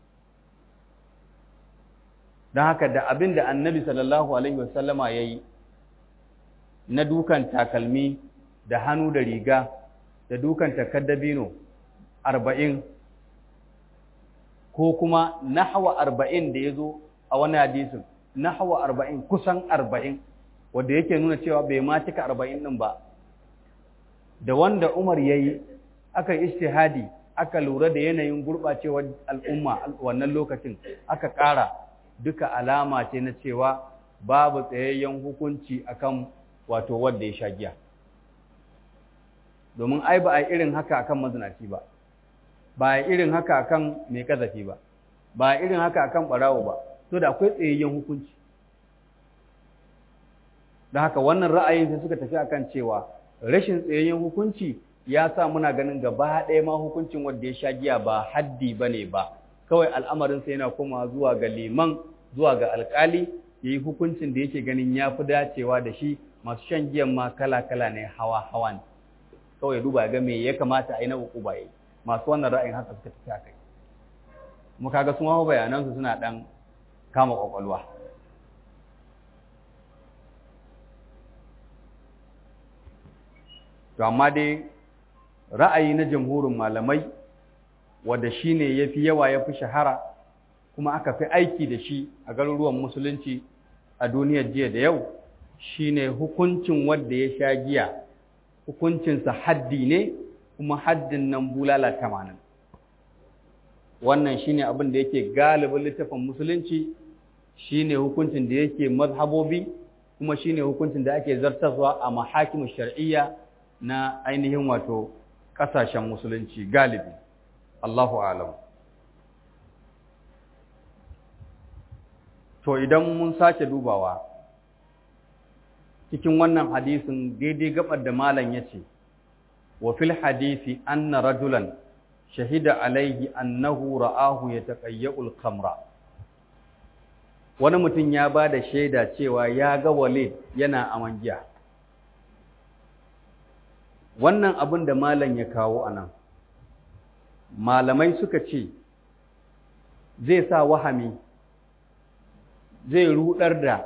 don haka da abin da annabi sallallahu alaihi wasallama ya yi na dukan takalmi da hannu da riga da dukan takaddabino arba'in ko kuma nahawa arba'in da ya zo a wani hadisin nahawa arba'in kusan arba'in wanda yake nuna cewa bai ma cika arba'in ɗin ba da wanda umar ya yi aka yi ishtihadi aka lura da yanayin gurɓacewar al'umma wannan lokacin aka ƙara duka alama ce na cewa babu tsayayyen hukunci akan wato wanda ya sha giya domin ai ba a irin haka akan mazinaci ba ba a irin haka akan mai kazafi ba ba a irin haka akan barawo ba to da akwai tsayayyen hukunci da haka wannan ra'ayin sai suka tafi akan cewa rashin tsayayyen hukunci ya sa muna ganin gaba ɗaya ma hukuncin wanda ya sha giya ba haddi ba ne ba kawai al'amarin sai yana koma zuwa ga liman zuwa ga alƙali ya yi hukuncin da yake ganin ya fi dacewa da shi masu shan giyan ma kala-kala ne hawa-hawa ne kawai duba ga me ya kamata a yi na uku baye masu wannan ra'ayin haka suka tafi a kai mu kaga sun hawa bayanansu suna ɗan kama ƙwaƙwalwa to amma dai ra'ayi na jamhurin malamai wanda shine yafi yawa yafi shahara kuma aka fi aiki da shi a garuruwan musulunci a duniyar jiya da yau shine hukuncin wanda ya sha giya hukuncinsa haddi ne kuma haddin nan bulala tamanin wannan shine abin da yake galibin littafin musulunci shine hukuncin da yake mazhabobi kuma shine hukuncin da ake zartaswa a mahakimin shar'iyya na ainihin wato ƙasashen musulunci galibi Allahu alam to idan mun sake dubawa cikin wannan hadisin daidai gabar da malam yace wa fil hadisi anna rajulan shahida alaihi annahu ra'ahu yataqayyul khamra wani mutum ya ba da shaida cewa ya ga walid yana aman giya wannan abin da malam ya kawo anan malamai suka ce zai sa wahami zai rudar da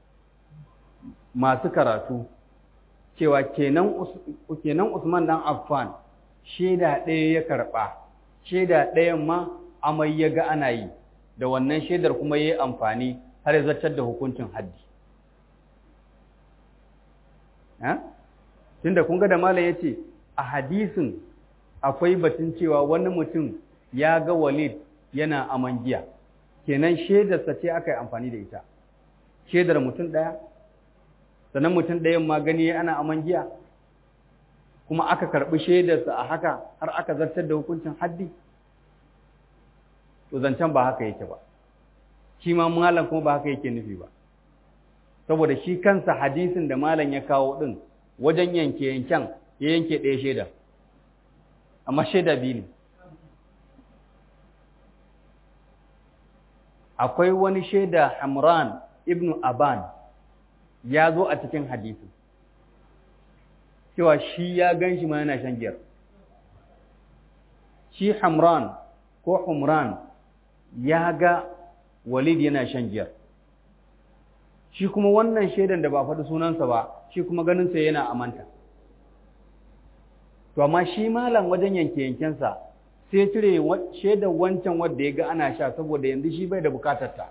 masu karatu cewa kenan Usman dan Affan shaida ɗaya ya karɓa shaida ɗayan ma amai ya ga ana yi da wannan shaidar kuma ya yi amfani har zartar da hukuncin haddi tunda kun ga da malam ya ce a hadisin akwai batun cewa wani mutum ya ga walid yana aman giya kenan shaidarsa ce aka yi amfani da ita shaidar mutum ɗaya sannan mutum ɗayan ma gani ana aman giya kuma aka karɓi shaidarsa a haka har aka zartar da hukuncin haddi to zancen ba haka yake ba shi ma malam kuma ba haka yake nufi ba saboda shi kansa hadisin da malam ya kawo ɗin wajen yanke yanken ya yanke ɗaya shaida amma shaida biyu ne akwai wani shaida hamran ibn aban ya zo a cikin hadisi cewa shi ya gan shi ma yana shan giyar shi hamran ko humran ya ga walid yana shan giyar shi kuma wannan shaidan da ba faɗi sunansa ba shi kuma ganinsa yana amanta to amma shi malam wajen yanke yankensa sai cire shaidar wancan wadda ya ga ana sha saboda yanzu shi bai da bukatarta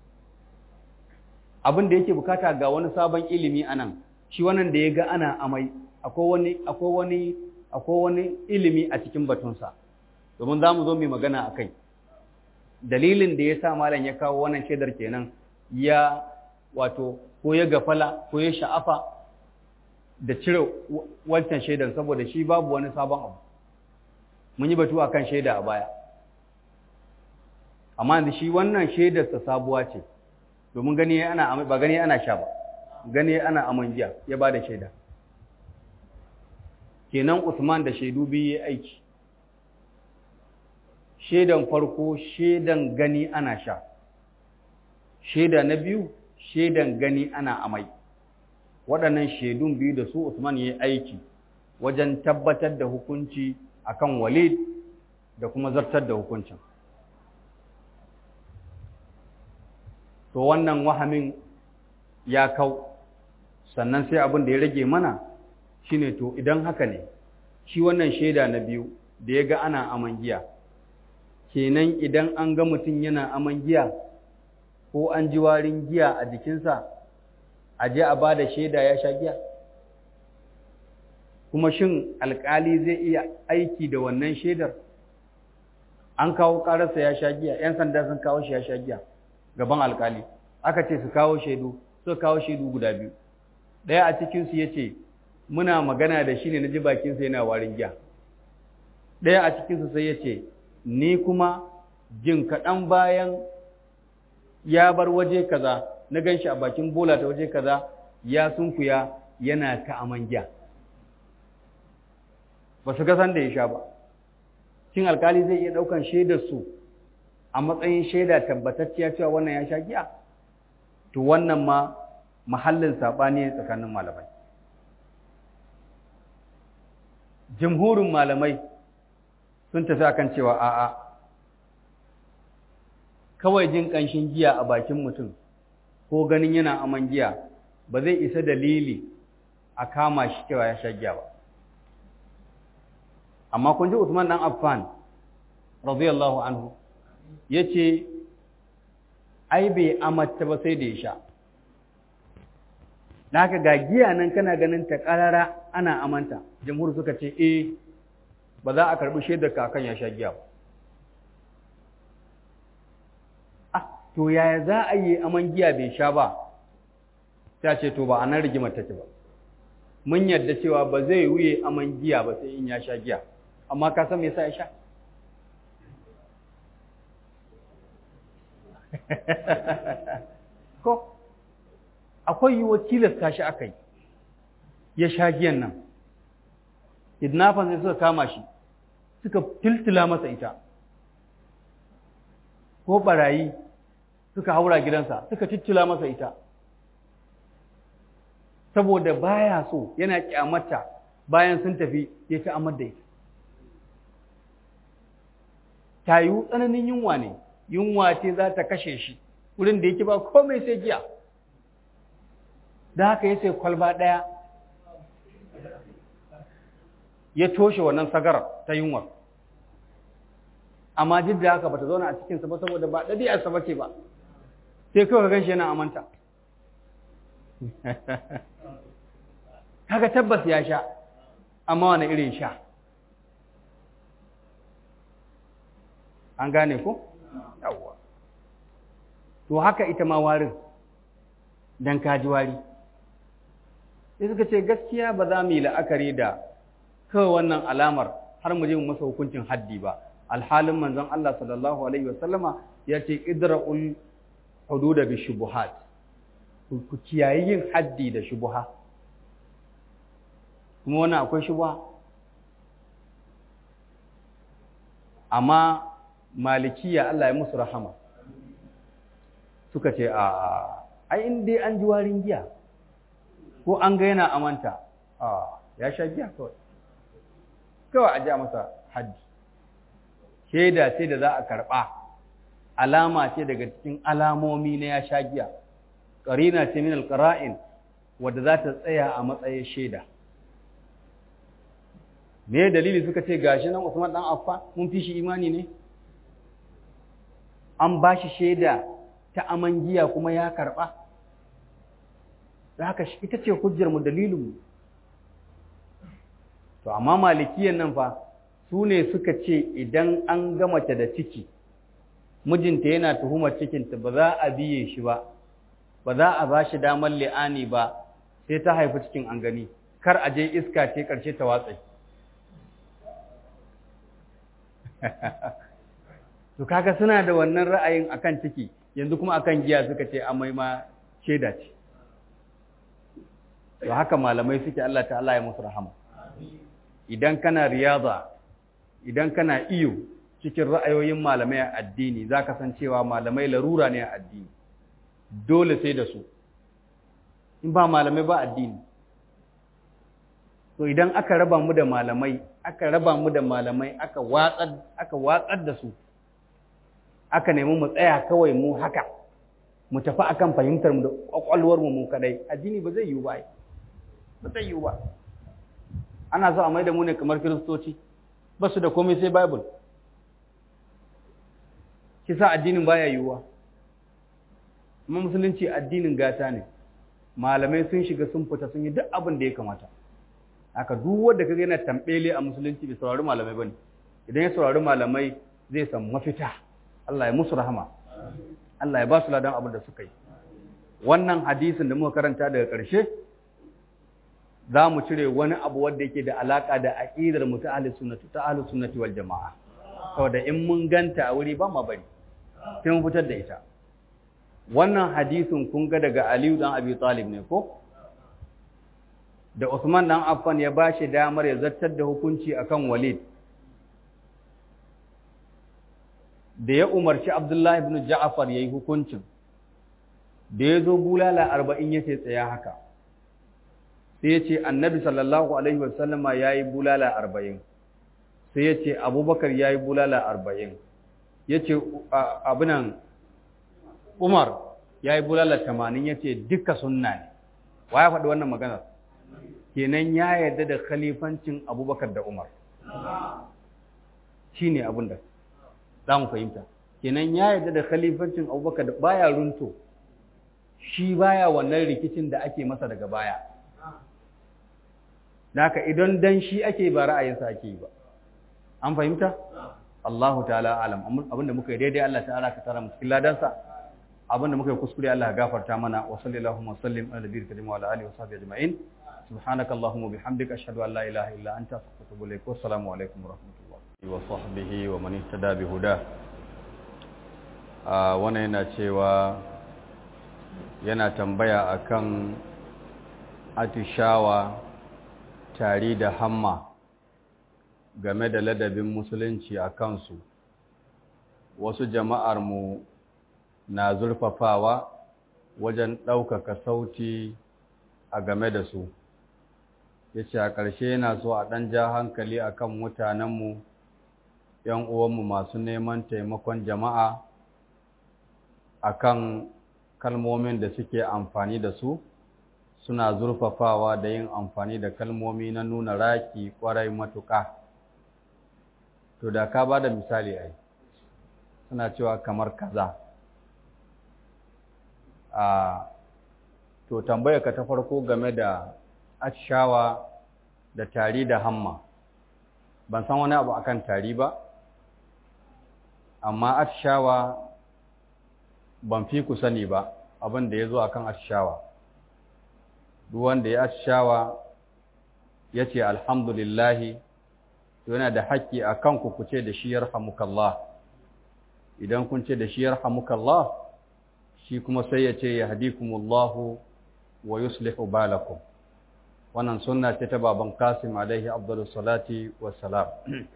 abin da yake bukata ga wani sabon ilimi anan shi wannan da ya ga ana amai akwai wani akwai wani akwai wani ilimi a cikin batunsa domin za mu zo mai magana a kai dalilin da ya sa malam ya kawo wannan shaidar kenan ya wato ko ya gafala ko ya sha'afa da cire wancan shaidar saboda shi babu wani sabon abu mun yi batu akan shaida a baya amma da shi wannan shaidarsa sabuwa ce domin gani ana ba gani ana sha ba gani ana aman giya ya ba da shaida kenan Usman da shaidu biyu ya aiki shaidan farko shaidan gani ana sha shaida na biyu shaidan gani ana amai waɗannan shaidun biyu da su Usman ya yi aiki wajen tabbatar da hukunci akan Walid da kuma zartar da hukuncin to wannan wahamin ya kau sannan sai abin da ya rage mana shine to idan haka ne shi wannan shaida na biyu da ya ga ana aman giya kenan idan an ga mutum yana aman giya ko an ji warin giya a jikinsa a je a ba da shaida ya sha giya kuma shin alkali zai iya aiki da wannan shaidar an kawo ƙararsa ya sha giya ‘yan sanda sun kawo shi ya sha giya gaban alkali aka ce su kawo shaidu suka kawo shaidu guda biyu ɗaya a cikinsu ya ce muna magana da shi ne na ji bakinsa yana warin giya ɗaya a cikinsu sai ya ce ni kuma jin kaɗan bayan ya bar waje kaza na gan shi a bakin bola ta waje kaza ya sunkuya yana ta aman giya ba su ga san da ya sha ba cin alkali zai iya ɗaukan shaidar su a matsayin shaida tabbatacciya cewa wannan ya sha giya to wannan ma mahallin saɓani ne tsakanin malamai jamhurin malamai sun tafi akan cewa a'a kawai jin ƙanshin giya a bakin mutum ko ganin yana aman giya ba zai isa dalili a kama shi cewa ya sha giya ba amma kun ji Usman dan Affan radiyallahu anhu yace ai bai amata ba sai da ya sha haka ga giya nan kana ganin ta karara ana amanta jamhur suka ce eh ba za a karbi shaidar kakan ya sha giya ba ah to yaya za a yi aman giya bai sha ba ta ce to ba a nan rigimar take ba mun yarda cewa ba zai wuye aman giya ba sai in ya sha giya amma ka san me yasa ya sha ko akwai yiwuwar tilasta shi aka yi ya sha giyan nan kidnappers sai suka kama shi suka tiltila masa ita ko barayi suka haura gidansa suka tittila masa ita saboda baya so yana kyamata bayan sun tafi ya ci amar da ita ta yi tsananin yunwa ne yunwa ce za ta kashe shi wurin da yake ba komai sai giya da haka ya sai kwalba ɗaya ya toshe wannan sagar ta yunwar amma duk da haka ba ta zauna a cikinsa ba saboda ba ɗabi'arsa ba ce ba sai kawai ka gan shi yana amanta kaga tabbas ya sha amma wani irin sha an gane ko yawwa to haka ita ma warin dan kaji wari sai suka ce gaskiya ba za mu yi la'akari da kawai wannan alamar har mu je mu masa hukuncin haddi ba alhalin manzon Allah sallallahu alaihi wasallama ya ce idra'ul hududa bi shubuhat ku kiyayi yin haddi da shubuha kuma wannan akwai shubuha amma malikiya Allah ya musu rahama suka ce a ai in dai an ji warin giya ko an ga yana amanta a ya sha giya kawai kawai a ja masa haddi shaida ce da za a karɓa alama ce daga cikin alamomi na ya sha giya ƙarina ce min alƙara'in wadda za ta tsaya a matsayin shaida me dalili suka ce gashi nan Usman dan Affan mun fi shi imani ne an ba shi shaida ta aman giya kuma ya karɓa da haka ita ce hujjarmu dalilinmu to amma malikiyan nan fa su ne suka ce idan an gama ta da ciki mijinta yana tuhumar cikinta ba za a biye shi ba ba za a ba shi damar li'ani ba sai ta haifi cikin an gani kar a je iska ce ƙarshe ta watsai to kaga suna da wannan ra'ayin akan ciki yanzu kuma akan giya suka ce amai ma shaida ce to haka malamai suke Allah ta'ala ya musu rahama idan kana riyaza idan kana iyo cikin ra'ayoyin malamai a addini zaka san cewa malamai larura ne a addini dole sai da su in ba malamai ba addini to idan aka raba mu da malamai aka raba mu da malamai aka watsar aka watsar da su aka nemi mu tsaya kawai mu haka mu tafi akan fahimtar mu da kwakwalwar mu mu kadai addini ba zai yiwu ba ba zai yiwu ba ana so a mai da mu ne kamar kiristoci ba su da komai sai bible kisa addinin baya yiwuwa amma musulunci addinin gata ne malamai sun shiga sun fita sun yi duk abin da ya kamata haka duk wanda kaga yana tambele a musulunci bai saurari malamai bane idan ya saurari malamai zai samu mafita Allah ya musu rahama Allah ya ba su ladan abin da suka yi wannan hadisin da muka karanta daga ƙarshe za mu cire wani abu wanda yake da alaƙa da aƙidar mu ta ahli sunnati ta ahli sunnati wal jama'a saboda in mun ganta a wuri ba ma bari sai mun fitar da ita wannan hadisin kun ga daga Aliyu dan Abi Talib ne ko da Usman dan Affan ya bashi damar ya zartar da hukunci akan Walid da ya umarci Abdullahi ibn Ja'far yayi hukuncin da ya zo bulala arba'in ya ce tsaya haka sai ya ce annabi sallallahu alaihi wasallama ya yi bulala arba'in sai ya ce abubakar ya yi bulala arba'in ya ce abinan umar ya yi bulala tamanin ya ce duka sunna ne wa ya faɗi wannan maganar kenan ya yarda da khalifancin abubakar da umar shi ne abin da za mu fahimta kenan ya yarda da khalifancin abubakar da baya runto shi baya wannan rikicin da ake masa daga baya Naka idan dan shi ake ba ra'ayinsa ake yi ba an fahimta Allahu ta'ala alam abinda muka yi daidai Allah ta'ala ka tara mu cikin ladansa abinda muka yi kuskure Allah ya gafarta mana wa sallallahu wa sallim ala nabiyil karim wa ala alihi wa sahbihi ajma'in subhanaka allahumma bihamdika ashhadu an la ilaha illa anta astaghfiruka wa atubu ilaik wa assalamu alaikum wa rahmatullahi wa sahbihi wa man ihtada bi huda wannan yana cewa yana tambaya akan atishawa tari da hamma game da ladabin musulunci a kansu wasu jama'armu na zurfafawa wajen ɗaukaka sauti a game da su ya ce a ƙarshe yana so a ɗan ja hankali a kan mutanenmu ‘yan uwanmu masu neman taimakon jama'a a kan kalmomin da suke amfani da su suna zurfafawa da yin amfani da kalmomi na nuna raki kwarai matuƙa to da ka ba da misali ai suna cewa kamar kaza a to tambaya ka ta farko game da atshawa da tari da hamma ban san wani abu akan tari ba amma atshawa ban fi ku sani ba abin da ya zo akan atshawa duk wanda ya atshawa ya ce alhamdulillahi yana da haƙƙi a kanku ku ce da shi yarhamukallah idan kun ce da shi yarhamukallah shi kuma sai ya ce yahdikumullahu wa yuslihu balakum wannan sunna ce ta baban Qasim alaihi afdalus salati wassalam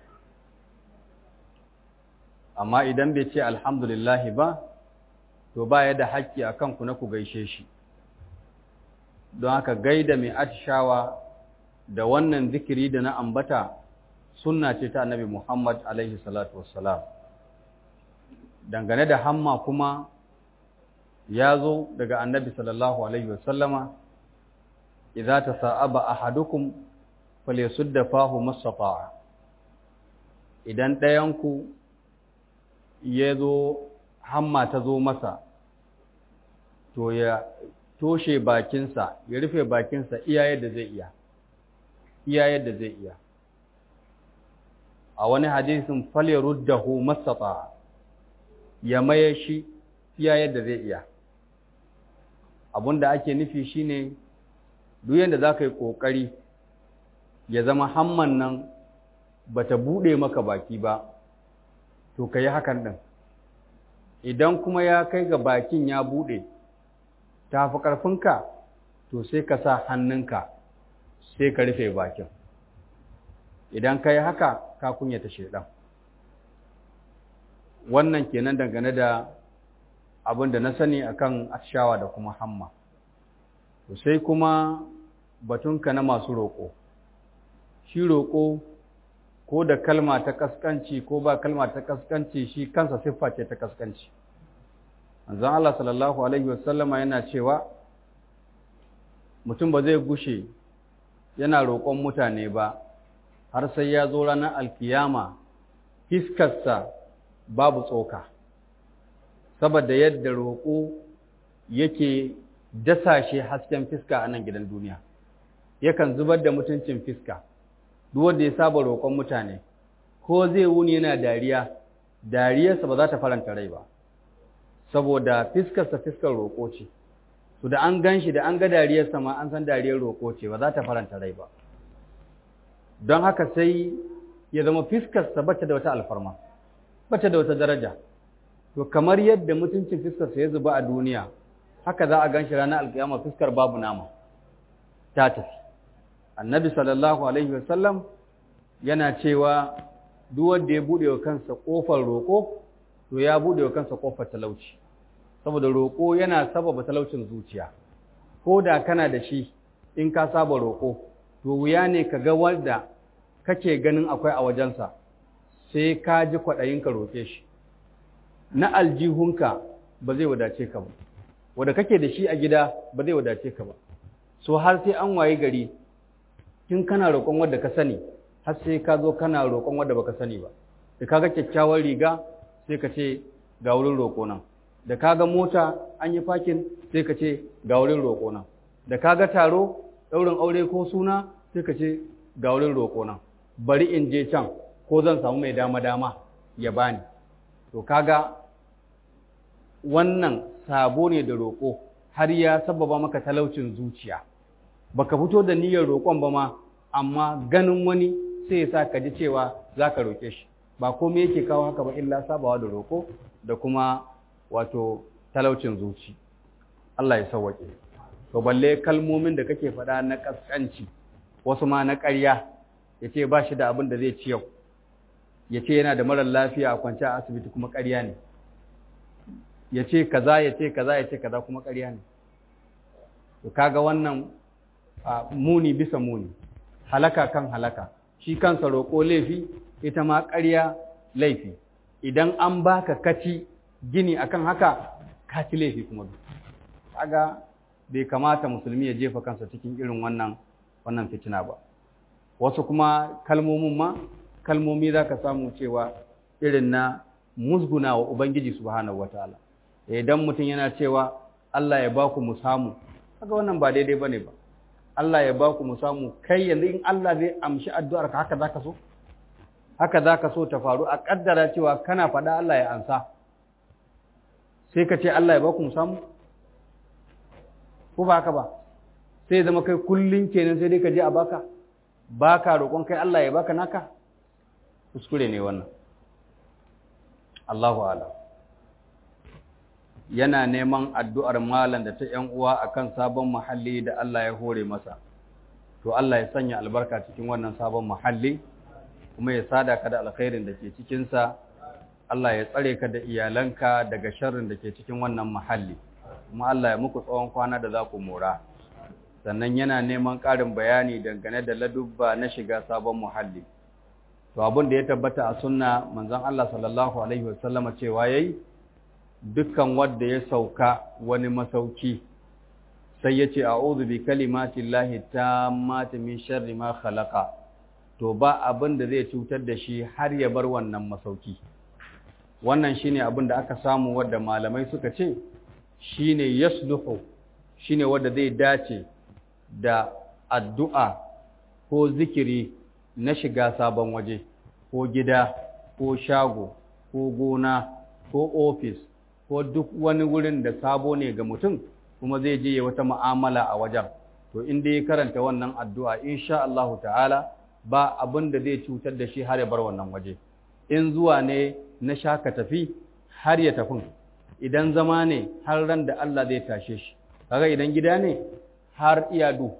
amma idan bai ce alhamdulillahi ba to ba ya da haƙƙi a kanku na ku gaishe shi don haka gaida mai atishawa da wannan zikiri da na ambata sunna ce ta annabi Muhammad alaihi salatu wassalam dangane da hamma kuma ya zo daga annabi sallallahu alaihi wasallama idza tasa'aba ahadukum falyasudda fahu masata'a idan ɗayanku ya zo hamma ta zo masa to ya toshe bakinsa ya rufe bakinsa iya yadda zai iya iya yadda zai iya a wani hadisin falyaruddahu masata ya maye shi iya yadda zai iya abinda ake nufi shine duk yadda za ka yi ƙoƙari ya zama hamman nan ba ta buɗe maka baki ba to ka yi hakan ɗin idan kuma ya kai ga bakin ya buɗe ta fi ƙarfinka to sai ka sa hannunka sai ka rufe bakin idan ka yi haka ka kunyata shaidan wannan kenan dangane da abin da na sani akan atshawa da kuma hamma to sai kuma batunka na masu roƙo shi roƙo ko da kalma ta kaskanci ko ba kalma ta kaskanci shi kansa siffa ce ta kaskanci manzon Allah sallallahu alaihi wasallama yana cewa mutum ba zai gushe yana roƙon mutane ba har sai ya zo ranar alkiyama fiskarsa babu tsoka saboda yadda roƙo yake dasashe hasken fiska a nan gidan duniya yakan zubar da mutuncin fiska duk wanda ya saba roƙon mutane ko zai wuni yana dariya dariyarsa ba za ta faranta rai ba saboda fiskarsa fiskar roƙo ce to da an gan shi da an ga dariyarsa ma an san dariyar roƙo ce ba za ta faranta rai ba don haka sai ya zama fiskarsa bata da wata alfarma bata da wata daraja to kamar yadda mutuncin fiskarsa ya zuba a duniya haka za a gan shi ranar alkiyama fiskar babu nama ta tafi annabi sallallahu alaihi wasallam yana cewa duk wanda ya bude wa kansa kofar roƙo to ya bude wa kansa kofar talauci saboda roƙo yana sababa talaucin zuciya ko da kana da shi in ka saba roƙo to wuya ne ka ga wanda kake ganin akwai a wajensa sai ka ji kwaɗayin ka roƙe shi na aljihunka ba zai wadace ka ba wanda kake da shi a gida ba zai wadace ka ba so har sai an waye gari tun kana roƙon wanda ka sani har sai ka zo kana roƙon wanda baka sani ba da kaga kyakkyawar riga sai ka ce ga wurin roƙo nan da kaga mota an yi fakin sai ka ce ga wurin roƙo nan da kaga taro ɗaurin aure ko suna sai ka ce ga wurin roƙo nan bari in je can ko zan samu mai dama dama ya bani to kaga wannan sabo ne da roƙo har ya sababa maka talaucin zuciya baka fito da niyyar roƙon ba ma amma ganin wani sai ya sa ka ji cewa za ka roƙe shi ba komai yake kawo haka ba illa sabawa da roƙo da kuma wato talaucin zuci Allah ya sauwaƙe to balle kalmomin da kake faɗa na ƙasƙanci wasu ma na ƙarya ya ce ba shi da abin da zai ci yau ya ce yana da marar lafiya a kwance a asibiti kuma ƙarya ne ya ce kaza ya ce kaza ya ce kaza kuma ƙarya ne to kaga wannan muni bisa muni halaka kan halaka shi kansa roƙo laifi ita ma ƙarya laifi idan an baka kaci gini akan haka kaci laifi kuma kaga bai kamata musulmi ya jefa kansa cikin irin wannan wannan fitina ba wasu kuma kalmomin ma kalmomi za ka samu cewa irin na musguna wa ubangiji subhanahu wataala idan mutum yana cewa Allah ya baku mu samu kaga wannan ba daidai bane ba Allah ya baku mu samu kai yanzu in Allah zai amshi addu'ar ka haka zaka so haka zaka so ta faru a kaddara cewa kana faɗa Allah ya ansa sai ka ce Allah ya baku mu samu ko ba haka ba sai zama kai kullun kenan sai dai ka je a baka baka roƙon kai Allah ya baka naka kuskure ne wannan Allahu a'lam yana neman addu'ar malam da ta ‘yan uwa a kan sabon muhalli da Allah ya hore masa, to Allah ya sanya albarka cikin wannan sabon muhalli, kuma ya sada ka da alkhairin da ke cikinsa, Allah ya tsare ka da iyalanka daga sharrin da ke cikin wannan muhalli, kuma Allah ya muku tsawon kwana da za ku mora. Sannan yana neman ƙarin bayani dangane da ladubba na shiga sabon muhalli. To abin da ya tabbata a sunna manzon Allah sallallahu Alaihi wasallama cewa ya yi, dukkan wanda ya sauka wani masauki sai ya ce a'udhu bi kalimati llahi tammati min sharri ma khalaqa to ba abin da zai cutar da shi har ya bar wannan masauki wannan shine abin da aka samu wanda malamai suka ce shine yasluhu shine wanda zai dace da addu'a ko zikiri na shiga sabon waje ko gida ko shago ko gona ko ofis ko duk wani wurin da sabo ne ga mutum kuma zai je ya wata mu'amala a wajen to in dai ya karanta wannan addu'a insha Allah ta'ala ba abin da zai cutar da shi har ya bar wannan waje in zuwa ne na shaka tafi har ya tafi idan zama ne har ran da Allah zai tashe shi kaga idan gida ne har iyadu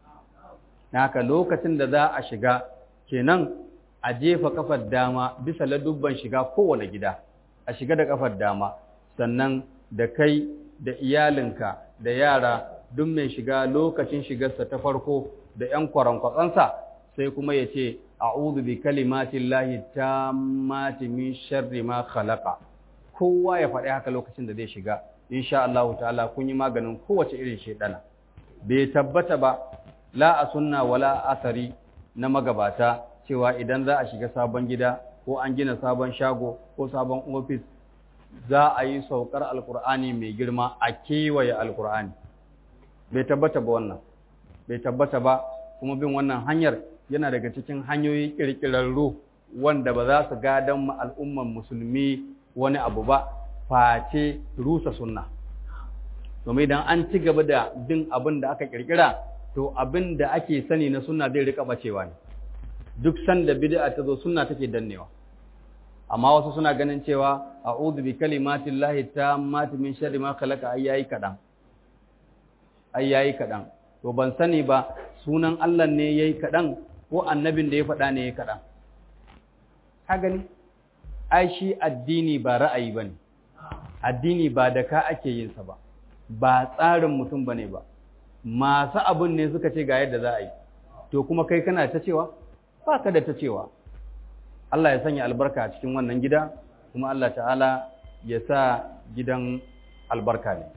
haka lokacin da za a shiga kenan a jefa kafar dama bisa ladubban shiga kowane gida a shiga da kafar dama sannan da kai da iyalinka da yara duk mai shiga lokacin shigarsa ta farko da ‘yan kwarankwatsansa sai kuma ya ce, A'udhu bi kalimatin lahi ta mati min sharri ma khalaqa kowa ya faɗi haka lokacin da zai shiga, insha Allah ta'ala kun yi maganin kowace irin shaidana. Bai tabbata ba, la a sunna wala asari na magabata cewa idan za a shiga sabon gida ko an gina sabon shago ko sabon ofis za a yi saukar alkur'ani mai girma a kewaye alkur'ani bai tabbata ba wannan bai tabbata ba kuma bin wannan hanyar yana daga cikin hanyoyi kirkirarru wanda ba za su gadan al'umman musulmi wani abu ba face rusa sunna domin idan an ci gaba da bin abin da aka kirkira to abin da ake sani na sunna zai rika bacewa ne duk sanda bid'a ta zo sunna take dannewa amma wasu suna ganin cewa a'udhu bi kalimatin lahi tammati min sharri ma khalaqa ai yayi kadan ai yayi kadan to ban sani ba sunan Allah ne yayi kadan ko annabin da ya faɗa ne yayi kadan ka gani ai shi addini ba ra'ayi bane addini ba da ka ake yin sa ba ba tsarin mutum bane ba masu abun ne suka ce ga yadda za a yi to kuma kai kana ta cewa ba ka da ta cewa Allah ya sanya albarka a cikin wannan gida kuma Allah ta'ala ya sa gidan albarka ne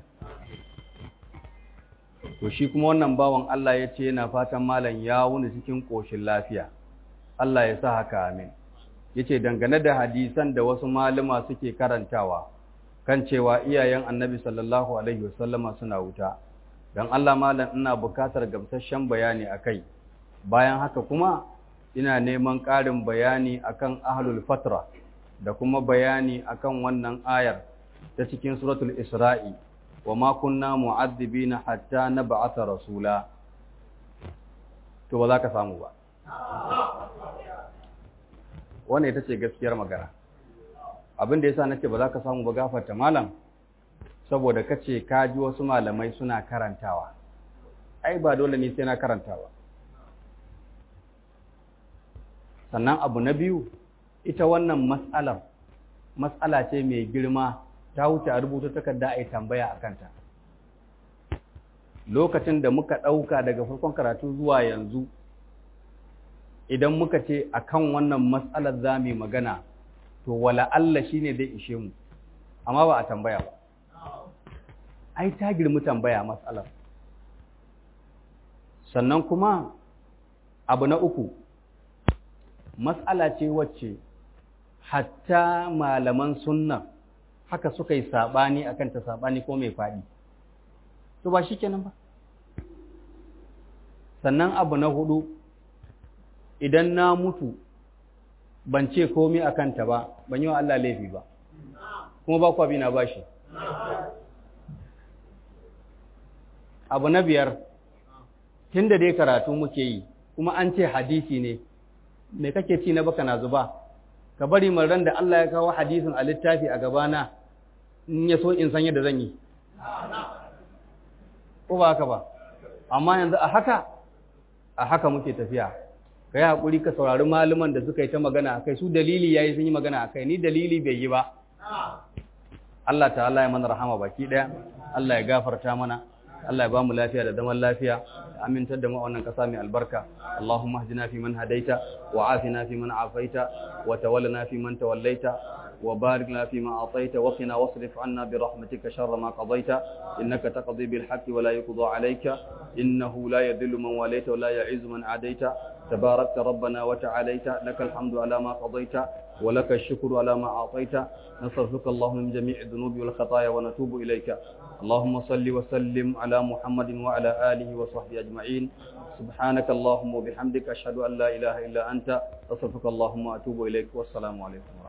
to shi kuma wannan bawan Allah ya ce yana fatan malam ya wuni cikin ƙoshin lafiya Allah ya sa haka amin ya ce dangane da hadisan da wasu malama suke karantawa kan cewa iyayen annabi sallallahu alaihi wasallama suna wuta don Allah malam ina bukatar gamsasshen bayani a kai bayan haka kuma ina neman ƙarin bayani akan ahlul fatra da kuma bayani akan wannan ayar ta cikin suratul isra'i wa ma kunna mu'addibina hatta nab'atha rasula to ba za ka samu ba wannan ita ce gaskiyar magana abin da yasa nake ba za ka samu ba gafarta malam saboda kace ka ji wasu malamai suna karantawa ai ba dole ne sai na karantawa sannan abu na biyu ita wannan mas'alar mas'ala ce mai girma ta wuce a rubuta takarda a yi tambaya a kanta lokacin da muka ɗauka daga farkon karatu zuwa yanzu idan muka ce a kan wannan mas'alar za mu magana to wala Allah shi ne zai ishe mu amma ba a tambaya ba ai ta girmi tambaya mas'alar sannan kuma abu na uku mas'ala ce wacce hatta malaman sunna haka suka yi saɓani akan ta saɓani ko mai faɗi to ba shi kenan ba sannan abu na hudu idan na mutu ban ce komi a kanta ba ban yi wa Allah laifi ba kuma ba kwa na ba shi abu na biyar tun da dai karatu muke yi kuma an ce hadisi ne me kake ci na baka na zuba ka bari ran da Allah ya kawo hadisin a littafi a gabana in ya so in san yadda zan yi ko ba haka ba amma yanzu a haka a haka muke tafiya ka yi haƙuri ka saurari malaman da suka yi ta magana akai su dalili ya yi sun yi magana akai ni dalili bai yi ba Allah ta'ala ya mana rahama baki ɗaya Allah ya gafarta mana Allah ya ba mu lafiya da zaman lafiya amintar da mu a wannan ƙasa mai albarka Allahumma hdina fi man hadaita wa afina fi man afaita wa tawallana fi man tawallaita wa barik lana fi ma ataita wa qina wasrif anna bi rahmatika sharra ma qadaita innaka taqdi bil haqqi wa la yuqda alayka innahu la yadhillu man walayta wa la ya'izzu man adaita تباركت ربنا وتعاليت لك الحمد على ما قضيت ولك الشكر على ما أعطيت نصرفك اللهم من جميع الذنوب والخطايا ونتوب إليك اللهم صل وسلم على محمد وعلى آله وصحبه أجمعين سبحانك اللهم وبحمدك أشهد أن لا إله إلا أنت أصرفك اللهم وأتوب إليك والسلام عليكم